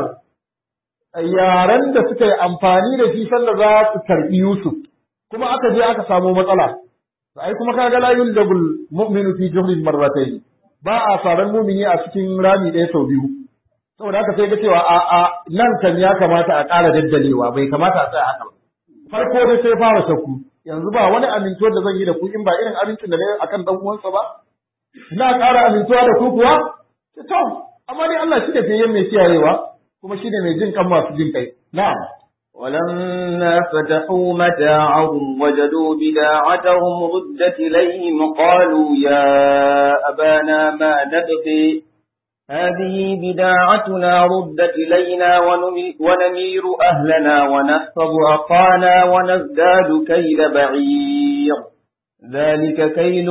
yaren da suka yi amfani da shi sanda za su karɓi Yusuf kuma aka je aka samu matsala ai kuma kaga la yuldabul mu'minu fi juhlin marratayn ba a saran mumini a cikin rami ɗaya sau biyu saboda haka sai ga cewa a a nan kan ya kamata a ƙara daddalewa bai kamata a tsaya haka ba farko dai sai fara shakku yanzu ba wani amintuwar da zan yi da ku in ba irin abincin da na yi akan dan uwansa ba ina ƙara amintuwa da ku kuwa to amma dai Allah shi da fiye mai kiyayewa kuma shi ne mai jin kan masu jin kai na'am ولما فتحوا متاعهم وجدوا بداعتهم ردت إليهم قالوا يا أبانا ما نبغي هذه بداعتنا ردت إلينا ونمير أهلنا ونحفظ أخانا ونزداد كيل بعير ذلك كيل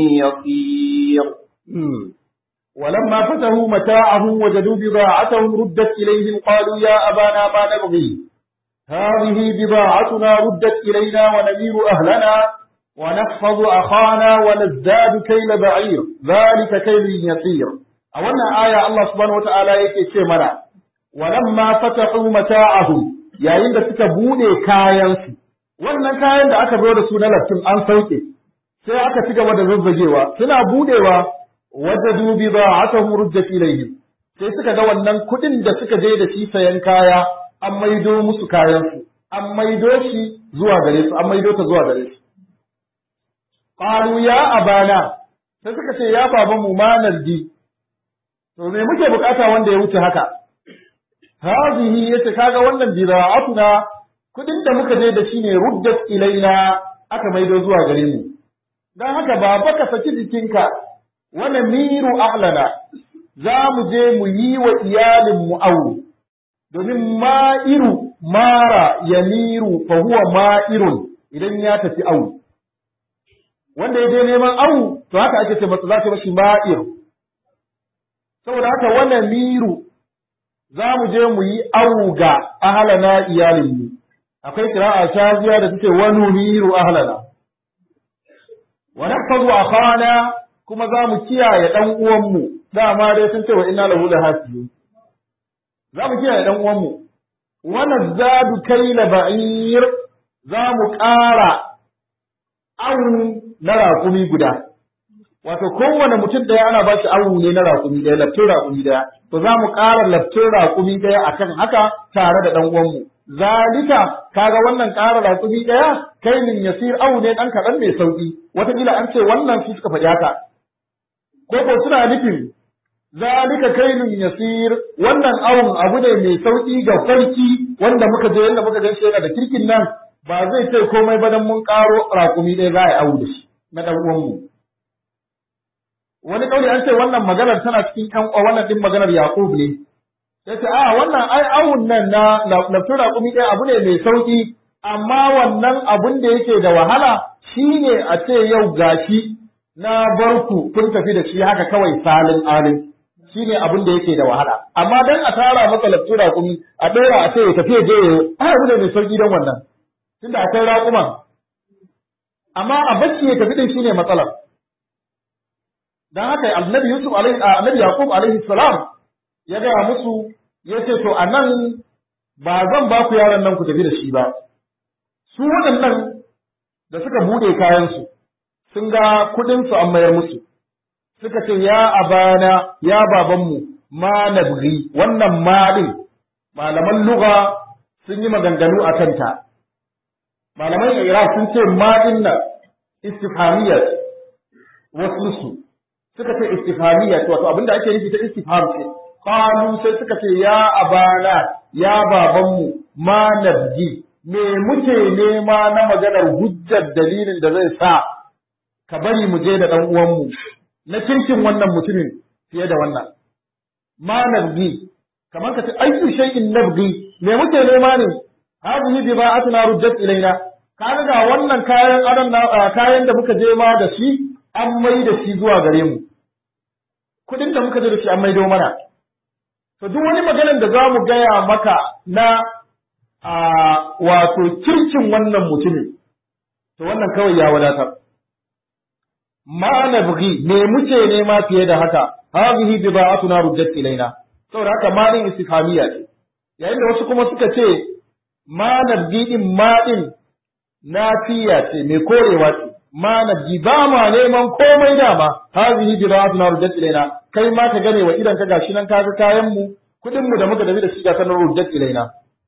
يصير ولما فتحوا متاعهم وجدوا بضاعتهم ردت إليهم قالوا يا أبانا ما نبغي هذه بضاعتنا ردت إلينا ونمير أهلنا ونحفظ أخانا ونزداد كيل بعير ذلك كيل يسير أولا آية الله سبحانه وتعالى يكي منا ولما فتحوا متاعهم يا عند سكبوني كاينسي wannan kayan da aka zo da su na laftin an sauke sai aka ci gaba da zazzagewa suna budewa wajadu bi ba'atahum rujjat ilayhim sai suka ga wannan kudin da suka je da shi sayan kaya an maido musu kayan su an maido shi zuwa gare su an maido ta zuwa gare su qalu ya abana sai suka ce ya baban mu manar di to me muke bukata wanda ya wuce haka hazihi yace kaga wannan bida'atuna kudin da muka je da shi ne ruddat ilaina aka maido zuwa gare mu dan haka baba ka saki jikinka wani miru ahlana za mu je mu yi wa iyalinmu awu domin ma'iru mara ya miru fa huwa ma'irun idan ya tafi awu wanda ya je neman awu to haka ake ce masa za ta mashi ma'ir saboda haka wani miru za mu je mu yi awu ga ahlana iyalinmu akwai kira'a shaziya da take wani miru ahlana wa nahfazu akhana kuma za mu kiyaye ɗan uwanmu dama dai sun ce wa inna lahu lahafizun za mu kiyaye ɗan uwanmu wa nazadu kayla ba'ir za mu ƙara awu na raƙumi guda wato kowane mutum ɗaya ana ba shi awu ne na raƙumi ɗaya laftin raƙumi ɗaya to za mu ƙara laftin raƙumi ɗaya akan haka tare da ɗan uwanmu zalika kaga wannan ƙara raƙumi ɗaya kai min yasir awu ne ɗan kaɗan mai sauƙi wataƙila an ce wannan su suka faɗi haka ko ko suna nufin zalika kailun yasir wannan awun abu ne mai sauki ga sarki wanda muka je yanda muka gan shi yana da kirkin nan ba zai ce komai ba dan mun karo rakumi ɗaya za a yi awu da shi na dan uwan mu wani kauli an ce wannan maganar tana cikin ƴan wannan din maganar Yaqub ne sai ce a wannan ai awun nan na lafiyar rakumi ɗaya abu ne mai sauki amma wannan abun da yake da wahala shine a ce yau gashi na bar ku kun tafi da shi haka kawai salin alin shine abin da yake da wahala amma dan a tara maka laftu raƙumi a ɗora a ce ya tafi je ya ai abu ne mai sauki dan wannan tunda akwai raƙuman amma a bacci ya tafi din shine matsalar dan haka annabi yusuf alaihi annabi yaqub alaihi salam ya ga musu ya ce to anan ba zan ba ku yaran nan ku tafi da shi ba su waɗannan da suka bude kayan su sun ga kuɗinsu an mayar musu suka ce ya abana ya babanmu ma nabghi wannan ma din malaman lugha sun yi maganganu a kanta malaman iraq sun ce ma din nan istifhamiyya wasu su suka ce istifhamiyya wato abinda ake nufi ta istifham ce qalu sai suka ce ya abana ya babanmu ma nabghi me muke nema na maganar hujjar dalilin da zai sa ka bari mu je da ɗan uwanmu na kirkin wannan mutumin fiye da wannan ma nabgi kamar ka ce ayyu shay'in nabgi me muke nema ne hadhihi bida'atuna ruddat ilaina kaga ga wannan kayan adon kayan da muka je ma da shi an mai da shi zuwa gare mu kudin da muka je da shi an maido mana to duk wani maganar da za mu gaya maka na wato kirkin wannan mutumin to wannan kawai ya wadatar ma nabghi me muke nema fiye da haka hadhihi bida'atuna ruddat ilaina saboda haka ma din istifhamiya ce yayin da wasu kuma suka ce ma nabghi din ma din nafiya ce mai korewa ce ma nabghi ba ma neman komai dama hadhihi bida'atuna ruddat ilaina kai ma ka gane wa idan ka gashi nan kaga kayan mu kudin mu da muka dabi da shi ga sanar ruddat ilaina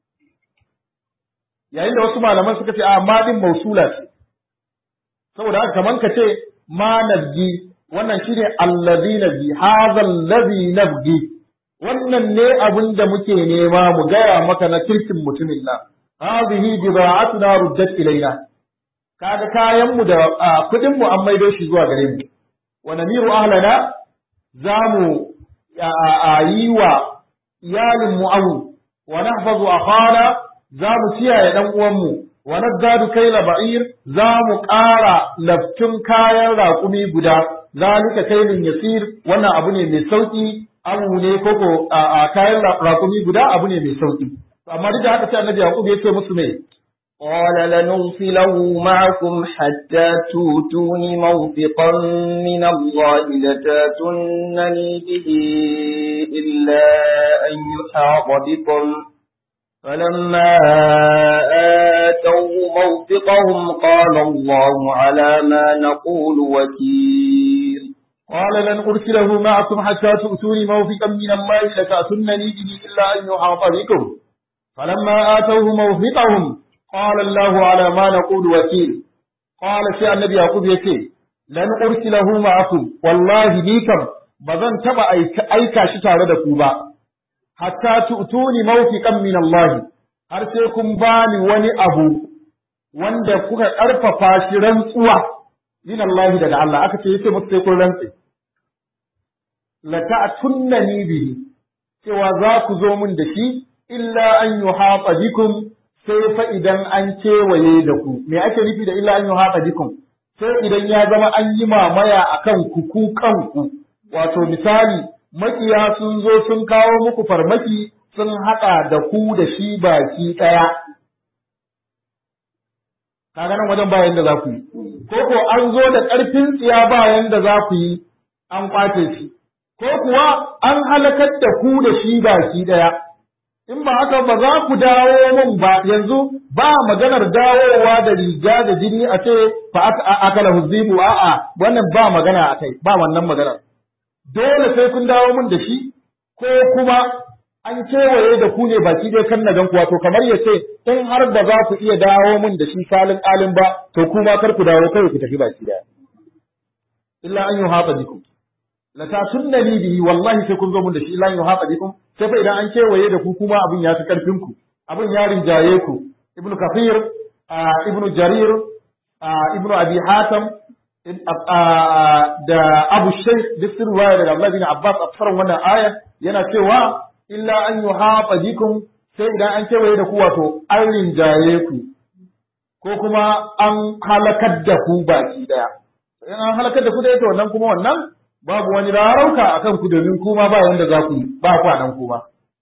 yayin da wasu malaman suka ce a ma din mausula ce saboda haka kaman ka ce ma nabgi wannan shine allazi nabgi hadha allazi nabgi wannan ne abin da muke nema mu gaya maka na kirkin mutumin nan hadhihi bida'atuna ruddat ilaina kaga kayan mu da kudin mu an maido shi zuwa gare mu wa namiru ahlana zamu yi wa iyalin mu awu wa nahfazu akhana zamu kiyaye dan uwan mu wa nazdadu kaila ba'ir za mu ƙara laftun kayan raƙumi guda zalika kailun yasir wannan abu ne mai sauki abu ne koko a kayan raƙumi guda abu ne mai sauki amma duk da haka sai annabi yaqub ya ce musu me قال لنرسله معكم حتى توتون موثقا من الله لتاتونني به إلا أن يحاط بكم فلما آتوا موثقهم قال الله على ما نقول وكيل قال لن أرسله معكم حتى تؤتوني موثقا من الله لتأتونني به إلا أن يحاط بكم فلما آتوه موثقهم قال الله على ما نقول وكيل قال سي النبي يعقوب يكي لن أرسله معكم والله بكم بزن تبع أيكا شتار دكوبا hatta tu'tuni mawfiqan min Allah har sai kun bani wani abu wanda kuka karfafa shi rantsuwa min Allah daga Allah aka ce yace musu sai kun rantsi la ta'tunnani bihi cewa za ku zo mun da shi illa an yuhata bikum sai fa idan an kewaye da ku me ake nufi da illa an yuhata bikum sai idan ya zama an yi mamaya akan ku ku kanku wato misali makiya sun zo sun kawo muku farmaki sun haɗa da ku da shi baki ɗaya. Kaga nan wajen bayan da za ku yi, ko ko an zo da ƙarfin tsiya bayan da za ku yi an ƙwace shi, ko kuwa an halakar da ku da shi baki ɗaya. In ba haka ba za ku dawo min ba yanzu ba maganar dawowa da riga da jini a ce fa akala huzibu a'a wannan ba magana a kai ba wannan maganar. dole sai kun dawo mun da shi ko kuma an kewaye da ku ne baki dai kan nagan ku wato kamar ya ce in har ba za ku iya dawo mun da shi salin alin ba to kuma kar ku dawo kai ku tafi baki daya illa an yuhata bikum la tasunnani bihi wallahi sai kun zo mun da shi illa an yuhata bikum sai fa idan an kewaye da ku kuma abin ya fi karfin ku abin ya rinjaye ku ibnu kafir ibnu jarir ibnu abi hatam da Abu Shaykh duk sun ruwaya daga Abdullah bin Abbas a fasarar wannan aya yana cewa illa an yuhafa bikum sai idan an kewaye da ku wato an rinjaye ku ko kuma an halakar da ku baki daya in an halakar da ku da ita wannan kuma wannan babu wani rarauka akan ku domin kuma ba yanda za ku yi ba ku nan kuma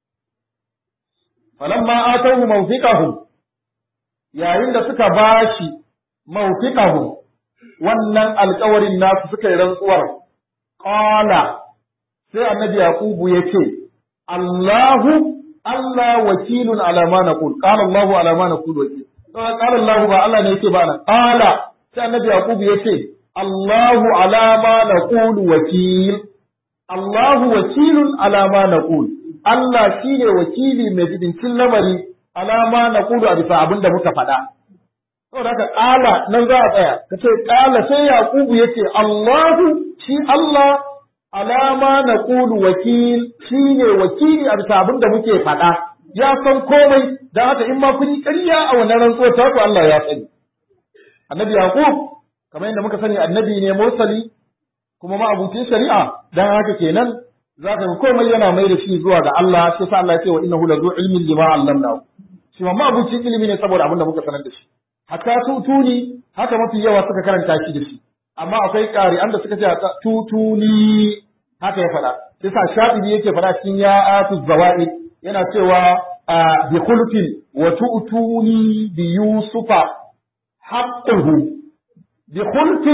falamma atahu mawfiqahum yayin da suka bashi mawfiqahum wannan alkawarin nasu suka yi rantsuwar qala sai annabi yaqubu yace Allahu Allah wakilun ala ma naqul qala Allahu ala ma naqul wakil qala Allahu ba Allah ne yake ba nan qala sai annabi yaqubu yace Allahu ala ma naqul wakil Allahu wakilun ala ma naqul Allah shine wakili mai jidincin lamari ala ma naqulu a bisa abin da muka faɗa saboda haka ƙala nan za a tsaya ka ce ƙala sai yaƙubu ya ce Allahu shi Allah alama na ƙulu wakil shi ne wakili a bisa abin da muke faɗa ya san komai don haka in ma kun yi ƙarya a wannan rantsuwar ta ku Allah ya sani annabi yaƙub kamar yadda muka sani annabi ne mursali kuma ma abucin shari'a don haka kenan za ka ga komai yana mai da shi zuwa ga Allah sai sa Allah ya ce wa innahu la zu ilmin lima allamnahu shi ma abucin ilimi ne saboda abin da muka sanar da shi hatta tutuni haka mafi yawa suka karanta shi da shi amma akwai ƙari da suka ce tutuni haka ya faɗa sai sa shafi'i yake faɗa cikin ya atu zawaid yana cewa bi khulqin wa tu'tuni bi yusufa haqquhu bi khulqin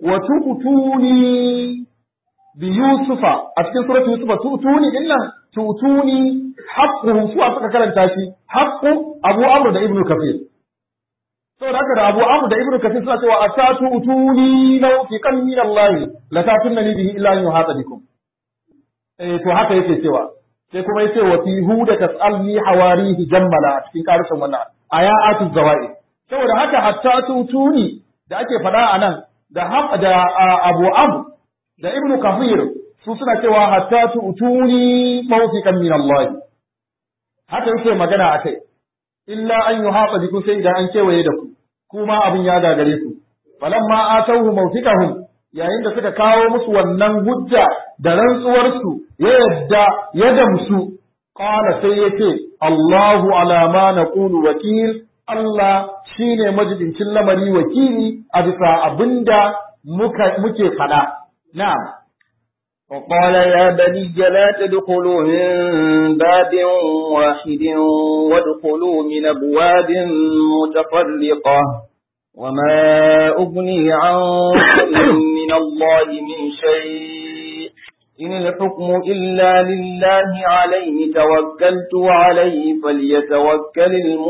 wa tu'tuni bi yusufa a cikin suratu yusufa tu'tuni din nan tu'tuni haqquhu su suka karanta shi haqqu abu amr da ibnu kafir saboda haka da abu amr da ibnu kafir suna cewa atatu utuni law fi kan min allah la tatunni bihi illa an yuhata bikum eh to haka yake cewa sai kuma yace wa fi huda tasalni hawarihi jammala a cikin karusan wannan ayatu zawai saboda haka hatta tutuni da ake faɗa a nan da da abu amr da ibnu kafir su suna cewa hatta tutuni mawfiqan min Allah haka yake magana akai illa an yuhaqa bikum sai idan an kewaye da ku kuma abin ya gagare ku falamma atawhu mawfiqahum yayin da suka kawo musu wannan hujja da rantsuwar su ya yadda ya damsu qala sai yace Allahu ala ma naqulu wakil Allah shine majibincin lamari wakili a bisa abinda muka muke fada na'am وقال يا بني لا تدخلوا من باب واحد وادخلوا من أبواب متفرقة وما أغني عنكم من الله من شيء إن الحكم إلا لله عليه توكلت عليه فليتوكل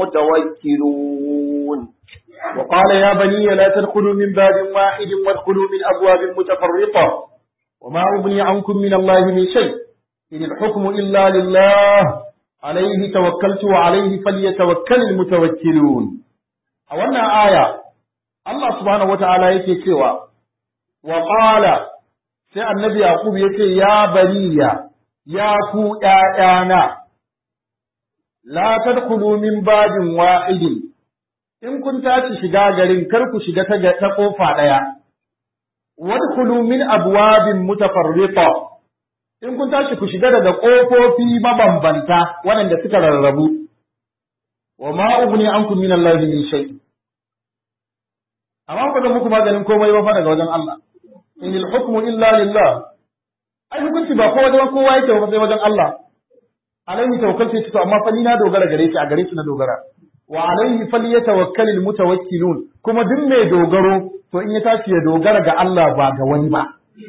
المتوكلون وقال يا بني لا تدخلوا من باب واحد وادخلوا من أبواب متفرقة وما أغني عنكم من الله من شيء إن الحكم إلا لله عليه توكلت وعليه فليتوكل المتوكلون أولنا آية الله سبحانه وتعالى يكي سوى وقال sai annabi Yaqub ya ce, Ya bariya, ya ku ’ya'yana, la tadkhulu min babin wa'idin, in kun tashi shiga garin kar ku shiga ta ƙofa ɗaya, wadkhulu min abwabin mutafarriqa in kun tashi ku shiga daga ƙofofi mabambanta waɗanda suka rarrabu, wa ma ugni ankum min Allah min shay. Amma ku zan muku maganin komai ba fa daga wajen Allah. in hukmu illa lillah ai hukunci ba kowa wajen kowa yake ba sai wajen Allah alaihi tawakkaltu to amma fa ni na dogara gare shi a gare shi na dogara wa alaihi falyatawakkalul mutawakkilun kuma duk mai dogaro to in ya tashi ya dogara ga Allah ba ga wani ba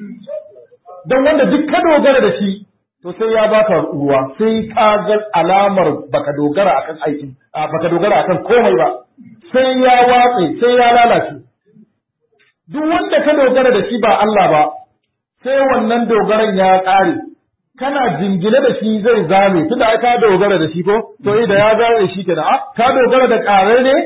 dan wanda duk ka dogara da shi to sai ya baka ruwa sai ka ga alamar baka dogara akan aikin baka dogara akan komai ba sai ya watse sai ya lalace duk wanda ka dogara da shi ba Allah ba, sai wannan dogaran ya ƙare, kana jingine da shi zai zame, tunda ai ka dogara da shi ko, to da ya zame shi kenan, a ka dogara da ƙarai ne?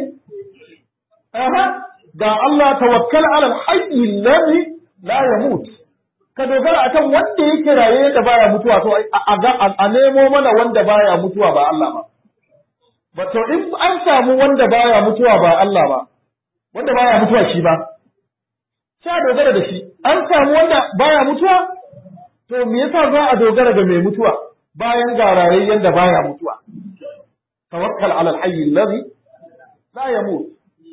Aha, ga Allah tawakkal alal hayyi alladhi la yamut. Ka dogara akan wanda yake raye da baya mutuwa, to a nemo mana wanda baya mutuwa ba Allah ba. Ba to in an samu wanda baya mutuwa ba Allah ba, wanda baya mutuwa shi ba, sha dogara da shi an samu wanda baya mutuwa to me yasa za a dogara da mai mutuwa bayan ga rayayyen da baya mutuwa tawakkal ala alhayy alladhi la yamut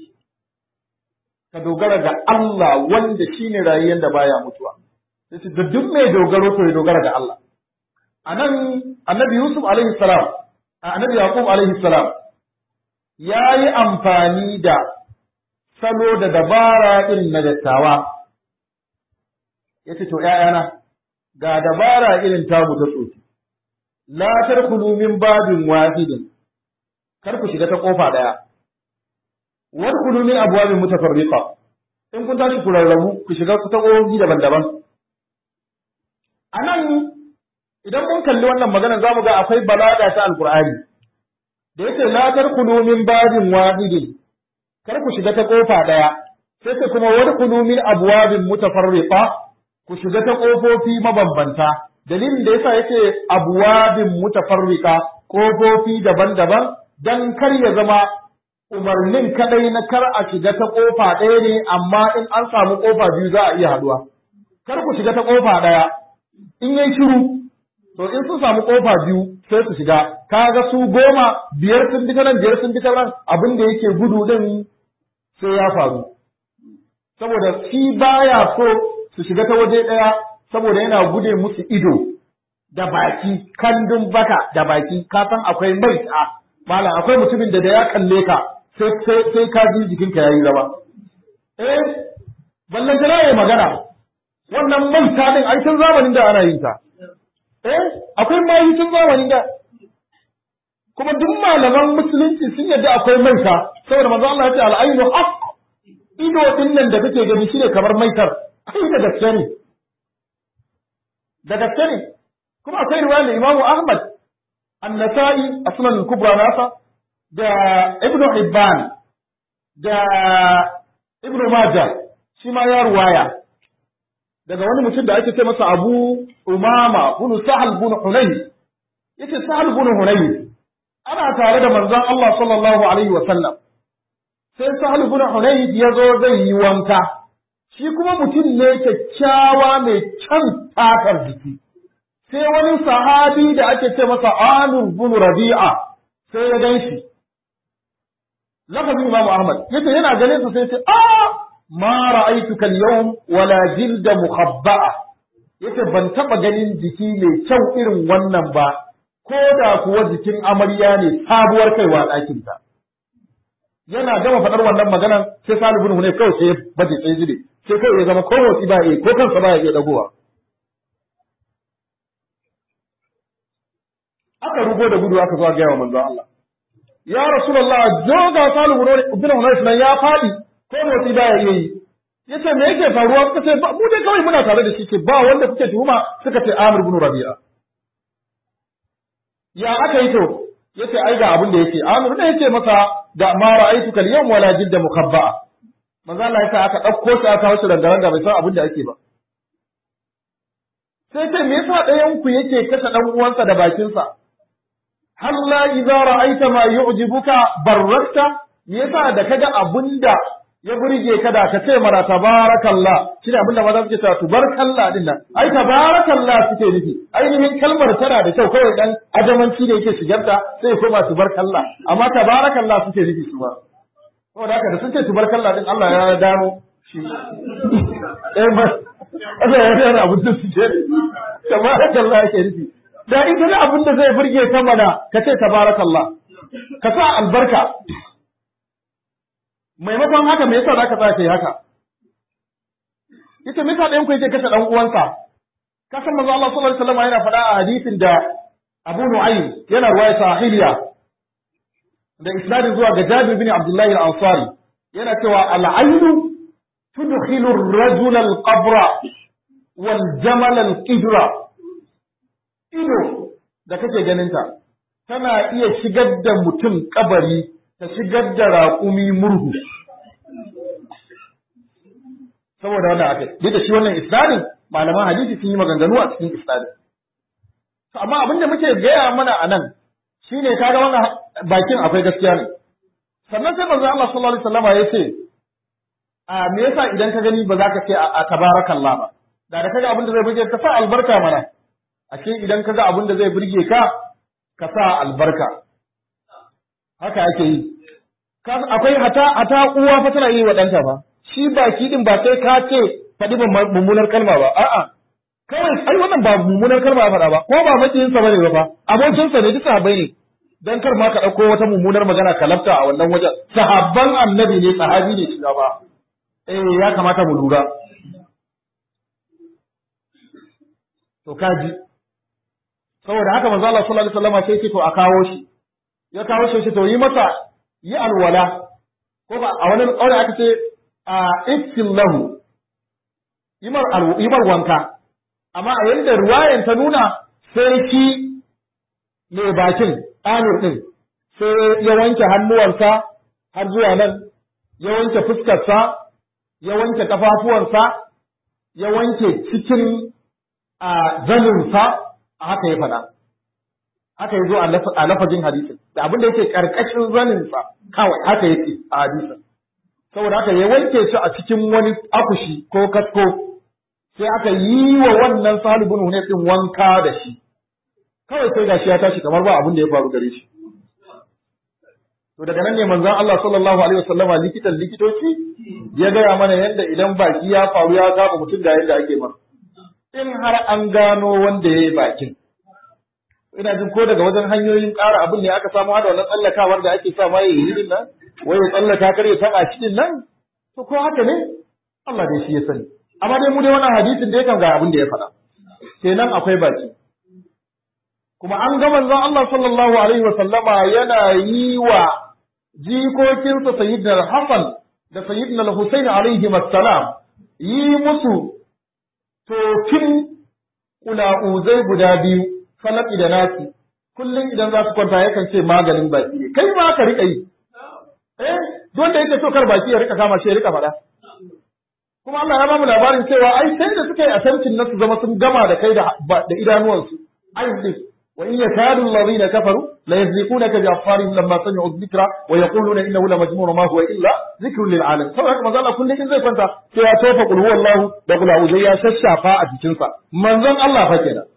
ka dogara ga Allah wanda shine rayayyen da baya mutuwa sai da duk mai dogaro to ya dogara ga Allah anan annabi Yusuf alaihi salam annabi Yaqub alaihi salam yayi amfani da salo da dabara irin na dattawa. Ya ce, To, ’ya'yana, ga dabara irin tamu ta tsoki, la tarkulu min babin wahidin, kar ku shiga ta ƙofa ɗaya, wani kulu min abuwabin mutafarriqa in kun tashi ku rarrabu ku shiga ta ƙofofi daban-daban. A nan, idan mun kalli wannan maganar za mu ga akwai balaga ta Alƙur'ani, da yake la tarkulu min babin wahidin, kar ku shiga ta kofa ɗaya sai sai kuma wani kulu min abwabin mutafarriqa ku shiga ta kofofi mabambanta dalilin da yasa yake abwabin mutafarriqa kofofi daban-daban dan kar ya zama umarnin kadai na kar a shiga ta kofa ɗaya ne amma in an samu kofa biyu za a iya haduwa kar ku shiga ta kofa ɗaya in yayi shiru to in sun samu kofa biyu sai su shiga kaga su goma biyar sun bi ta nan biyar sun bi ta nan abin da yake gudu din sai ya faru saboda shi baya so su shiga ta waje ɗaya saboda yana gude musu ido da baki kandun baka da baki ka san akwai mai a malam akwai mutumin da da ya kalle ka sai sai sai ka ji jikinka yayi rawa eh ballan ta yayi magana wannan maita din ai tun zamanin da ana yin ta eh akwai mayi tun zamanin da kuma duk malaman musulunci sun yadda akwai maita saboda manzo Allah ya ce al-ainu haqq ido din nan da kake gani shine kamar maitar ai da gaske ne da gaske ne kuma akwai riwaya da Imam Ahmad An-Nasa'i a Sunan al-Kubra nasa da Ibn Hibban da Ibn Majah shi ma ya ruwaya daga wani mutum da ake ce masa Abu Umama bin Sahal bin Hunayf yace Sahal bin Hunayf ana tare da manzon Allah sallallahu alaihi wa sallam sai Sahal bin Hunayf ya zo zai yi wanka shi kuma mutum ne kyakkyawa mai kyan takar jiki sai wani sahabi da ake ce masa Amir bin Rabi'a sai ya gan shi lafazin Imam Ahmad yace yana ganin sa sai ya ce a ma ra'aytuka al-yawm wala jilda mukhabba'a yace ban taba ganin jiki mai kyau irin wannan ba ko da kuwa jikin amarya ne sabuwar kaiwa ɗakin ta yana gama faɗar wannan maganar sai Salih bin kawai sai ya baje tsaye zube sai kawai ya zama ko motsi ba ya ko kansa ba ya iya dagowa aka rugo da gudu aka zo ga yawa manzo Allah ya rasulullah joga Salih bin Hunayf nan ya faɗi ko motsi ba ya iya yi yace me yake faruwa suka ce ba mu dai kawai muna tare da shi ce ba wanda kuke tuhuma suka ce Amir bin Rabi'a ya aka yi to yace ai ga abin da yake Amir ne yace masa da ma ra'aytuka al-yawm wala jidda mukhabba'a manzo Allah ya sa aka dauko shi aka kawo shi rangaranga bai san abin da ake ba sai ce me yasa ɗayan ku yake kashe dan uwansa da bakinsa halla idza ra'aita ma yu'jibuka barrakta me yasa da kaga abinda ya burge ka da ka ce mana tabarakallah shine abinda maza suke cewa tubarakallah din nan ai tabarakallah suke nufi ainihin kalmar tana da kyau kawai dan ajamanci da yake shigarta sai ya koma tubarakallah amma tabarakallah suke nufi su ba saboda haka da sun ce tubarakallah din Allah ya dano shi eh ba Allah ya dano abin da suke tabarakallah yake nufi da ita ne abin da zai burge ka mana ka ce tabarakallah ka sa albarka maimakon haka me yasa zaka sa kai haka ita me yasa ɗayan ku yake kashe ɗan uwansa ka san manzo Allah sallallahu alaihi wasallam yana faɗa a hadisin da Abu Nu'aym yana ruwaya sahiliya da isnadin zuwa ga Jabir bin Abdullah al-Ansari yana cewa al-aynu tudkhilu ar-rajula al-qabra wal jamal al-qidra ido da kake ganinta tana iya shigar da mutum kabari ta shigar da raƙumi murhu saboda wannan aka duk da shi wannan isnadin malaman hadisi sun yi maganganu a cikin isnadin to amma abin da muke gaya mana a nan shine kaga wannan bakin akwai gaskiya ne sannan sai manzo Allah sallallahu alaihi wasallam ya ce a me yasa idan ka gani ba za ka ce a tabarakallah ba da da kaga abin da zai burge ka sa albarka mana ashe idan kaga abin da zai burge ka ka sa albarka haka ake yi akwai hata hata uwa fa tana yi wa ɗanta ba shi baki din ba sai ka ce faɗi mummunar kalma ba a'a kawai ai wannan ba mummunar kalma ya faɗa ba ko ba makiyin sa bane ba fa abokin sa ne duk sahabbai ne dan kar ma ka ɗauko wata mummunar magana ka lafta a wannan wajen sahabban annabi ne sahabi ne shi ba eh ya kamata mu lura to kaji saboda haka manzo Allah sallallahu alaihi wasallam sai ce to a kawo shi ya kawo shi to yi masa yi alwala ko ba a wani ƙaure aka ce a iftin lahu yi mar wanka amma a yadda ruwayan ta nuna sai shi mai bakin amir ɗin sai ya wanke hannuwansa har zuwa nan ya wanke fuskarsa ya wanke kafafuwansa ya wanke cikin a zaninsa a haka ya faɗa haka ya zo a lafazin hadisin da abin da yake karkashin zaninsa kawai haka yake a hadisin saboda haka ya wanke shi a cikin wani akushi ko kasko sai aka yi wa wannan salibin hune din wanka da shi kawai sai gashi ya tashi kamar ba abin da ya faru gare shi to daga nan ne manzon Allah sallallahu alaihi wasallama likitan likitoci ya gaya mana yadda idan baki ya faru ya saba mutum da yadda ake masa in har an gano wanda ya yi bakin ina jin ko daga wajen hanyoyin ƙara abin ne aka samu hada wannan tsallakawar da ake sa ma yayi din nan wai ya tsallaka kar ya taba shi din nan to ko haka ne Allah dai shi ya sani amma dai mu dai wannan hadisin da yakan ga abin da ya faɗa kenan akwai baki kuma an ga manzon Allah sallallahu alaihi wa sallama yana yi wa jikokinsa sayyidina Hassan da sayyidina Husaini alaihi assalam yi musu tofin kula'uzai guda biyu falaki da nasi kullum idan za su kwanta yakan ce maganin baki ne kai ma ka rika yi eh don da yake so kar baki ya rika kama shi ya rika faɗa kuma Allah ya ba mu labarin cewa ai sai da suka yi attempting na su zama sun gama da kai da da idanuwansu ai din wa in yakadu alladhina kafaru la yazliqunaka bi afwarihim lamma sami'u dhikra wa yaquluna innahu la majnun ma huwa illa dhikrun lil alamin saboda haka manzo Allah kullum in zai kwanta sai ya tofa qul huwallahu da qul a'udhu ya shashafa a jikinsa manzon Allah fa kenan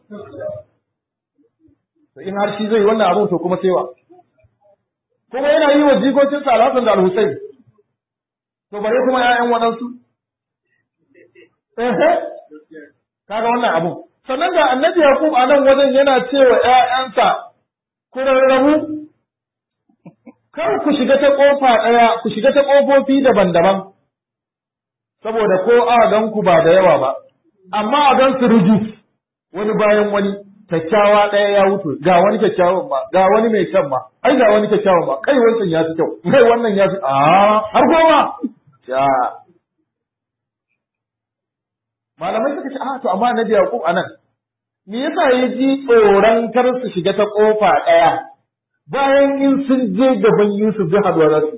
to in har shi zai wannan abun to kuma sai wa kuma yana yi wa jikokin sa Al-Hassan da Al-Husayn to bare kuma ƴaƴan waɗansu eh kaga wannan abun sannan ga annabi Yaqub a nan wajen yana cewa ƴaƴansa ku rarrabu kar ku shiga ta kofa ɗaya ku shiga ta ƙofofi daban-daban saboda ko a gan ku ba da yawa ba amma a gan su rijis wani bayan wani kyakkyawa ɗaya ya wuce ga wani kyakkyawan ba ga wani mai kyan ba ai ga wani kyakkyawan ba kai wancan ya fi kyau kai wannan ya fi a har goma ya malamai suka ce a to amma annabi yaqub anan me yasa ya ji tsoron kar su shiga ta kofa ɗaya bayan in sun je gaban Yusuf zai haɗuwa za su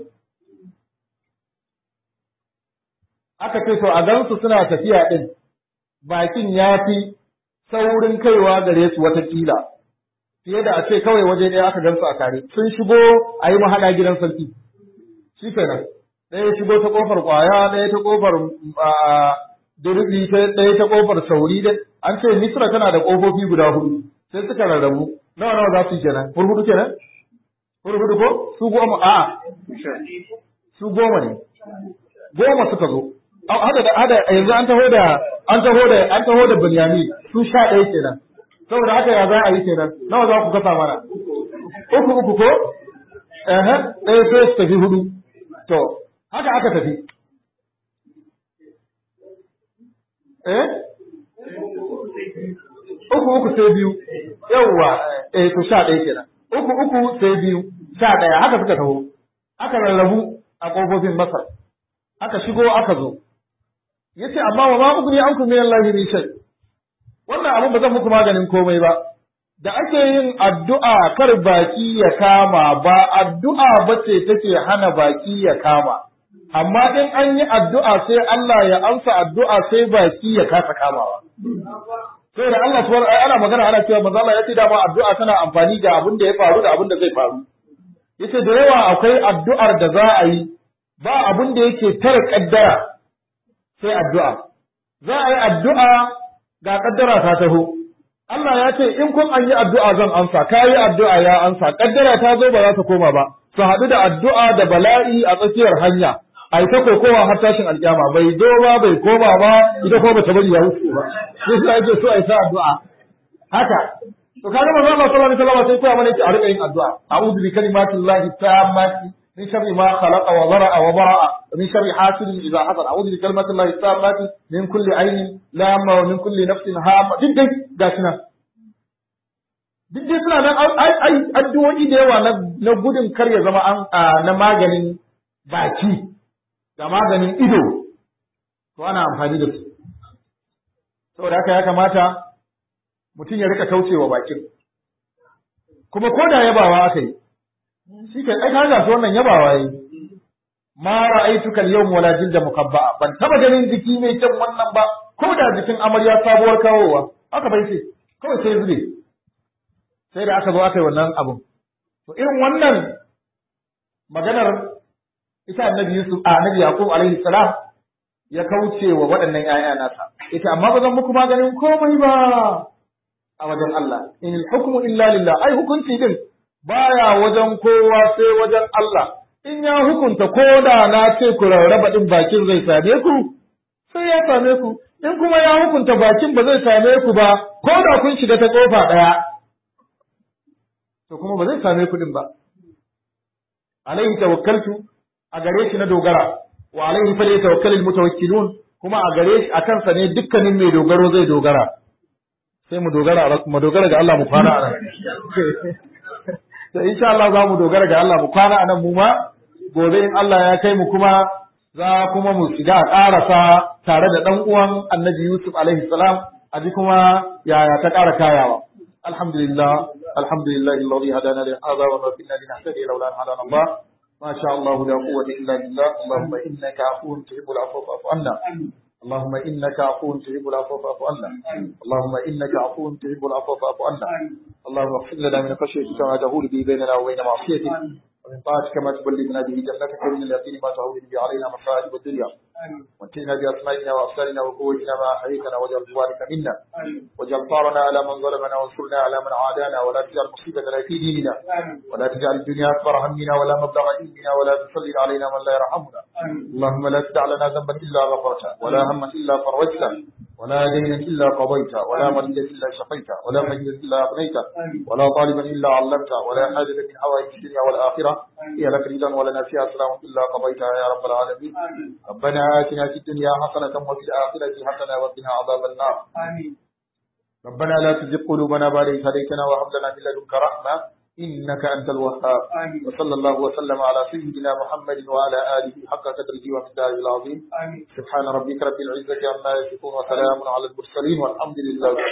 aka ce to a gansu suna tafiya ɗin bakin ya fi saurin kaiwa gare su watakila fiye da a ce kawai waje ɗaya aka gansu a tare sun shigo a yi mahaɗa gidan sarki shi kenan ɗaya shigo ta ƙofar ƙwaya ɗaya ta ƙofar durbi ɗaya ta ƙofar sauri da an ce misra tana da ƙofofi guda hudu sai suka rarrabu nawa nawa za su yi kenan hurhudu kenan hurhudu ko su goma a su goma ne goma suka zo hada da hada yanzu an taho da an taho da an taho da Binyamin su sha ɗaya kenan saboda haka ya za a yi kenan nawa za ku kasa mana uku uku ko eh ɗaya sai su tafi hudu to haka aka tafi eh uku uku sai biyu yawwa eh to sha ɗaya kenan uku uku sai biyu sha ɗaya haka suka taho aka rarrabu a ƙofofin Masar aka shigo aka zo yace amma wa ma ugni ankum min Allah min shay wannan abin ba zan muku maganin komai ba da ake yin addu'a kar baki ya kama ba addu'a bace take hana baki ya kama amma in an yi addu'a sai Allah ya amsa addu'a sai baki ya kasa kamawa sai da Allah subhanahu ana magana ana cewa manzo Allah yace dama addu'a tana amfani da abin da ya faru da abin da zai faru yace da yawa akwai addu'ar da za a yi ba abin da yake tare kaddara sai addu'a. Za a yi addu'a ga ƙaddara ta taho. Allah ya ce, in kun an yi addu'a zan amsa, ka yi addu'a ya amsa, ƙaddara ta zo ba za ta koma ba, su haɗu da addu'a da bala'i a tsakiyar hanya, a yi ta kokowa har tashin alƙyama, bai zo ba, bai koma ba, ita ko ba ta bari ya wuce ba. Sai sai ake so a yi ta addu'a. Haka, to kaga manzo Allah sallallahu alaihi wasallam sai koya mana yake a riƙa yin addu'a. A'udhu bi kalimatillahi tammati من شر ما خلق وبرأ وبرأ ومن شر حاسد إذا حسد أعوذ بكلمة الله التامة من كل عين لامة ومن كل نفس هامة duk dai gashi nan duk dai suna nan ai ai addu'o'i da yawa na gudun kar ya zama an na maganin baki da maganin ido to ana amfani da su saboda haka ya kamata mutum ya rika kaucewa bakin kuma ko da yabawa aka yi shi ke ai kaga su wannan yabawa yi ma ra'aytuka al-yawm wala jilda mukabba'a ban taba ganin jiki mai kyan wannan ba ko da jikin amarya sabuwar kawowa aka bai ce kawai sai zube sai da aka zo aka yi wannan abun to irin wannan maganar ita annabi Yusuf a annabi Yaqub alaihi salam ya kauce wa waɗannan ƴaƴa nasa ita amma ba zan muku maganin komai ba a wajen Allah in hukmu illa lillah ai hukunci din baya wajen kowa sai wajen Allah in ya hukunta ko da na ce ku rarraba din bakin zai same ku sai ya same ku in kuma ya hukunta bakin ba zai same ku ba ko da kun shiga ta kofa ɗaya to kuma ba zai same ku din ba alaihi tawakkaltu a gare shi na dogara wa alaihi fa yatawakkalul mutawakkilun kuma a gare shi a kansa ne dukkanin mai dogaro zai dogara sai mu dogara mu dogara ga Allah mu kwana a nan to insha Allah za mu dogara ga Allah mu kwana a nan mu ma gobe in Allah ya kai mu kuma za kuma mu shiga a ƙarasa tare da ɗan uwan Annabi Yusuf alaihi salam a ji kuma yaya ta ƙara kayawa alhamdulillah alhamdulillah alladhi hadana li hadha wa ma kunna linahtadiya lawla an hadana Allah ما شاء الله لا قوة إلا بالله اللهم إنك عفو تحب العفو فاعف عنا اللهم إنك عفو تحب العفو فاعف عنا اللهم إنك عفو تحب العفو فاعف عنا اللهم اغفر لنا من خشيتك ما تهول به بيننا وبين معصيتك ومن طاعتك ما تبلغنا به جنتك ومن اليقين ما تهون به علينا مصائب الدنيا واتنا بأسمائنا وأبصارنا وقوتنا ما أحييتنا واجعل ذلك منا واجعل ثارنا على من ظلمنا وانصرنا على من عادانا ولا تجعل مصيبتنا في ديننا ولا تجعل الدنيا أكبر همنا ولا مبلغ علمنا ولا تسلط علينا من لا يرحمنا اللهم لا تدع لنا ذنبا إلا غفرته ولا هما إلا فرجته ولا دينا إلا قضيته ولا مريدا إلا شفيته ولا مجدا إلا أغنيته ولا طالبا إلا علمته ولا حاجة من حوائج الدنيا والآخرة هي لك رضا ولنا فيها سلام إلا قضيتها يا رب العالمين ربنا آتنا في الدنيا حسنة وفي الآخرة حسنة وقنا عذاب النار ربنا لا تزغ قلوبنا بعد إذ هديتنا وهب لنا من لدنك رحمة إنك أنت الوهاب وصلى الله وسلم على سيدنا محمد وعلى آله حق قدره ومقداره العظيم سبحان ربك رب العزة عما يصفون وسلام على المرسلين والحمد لله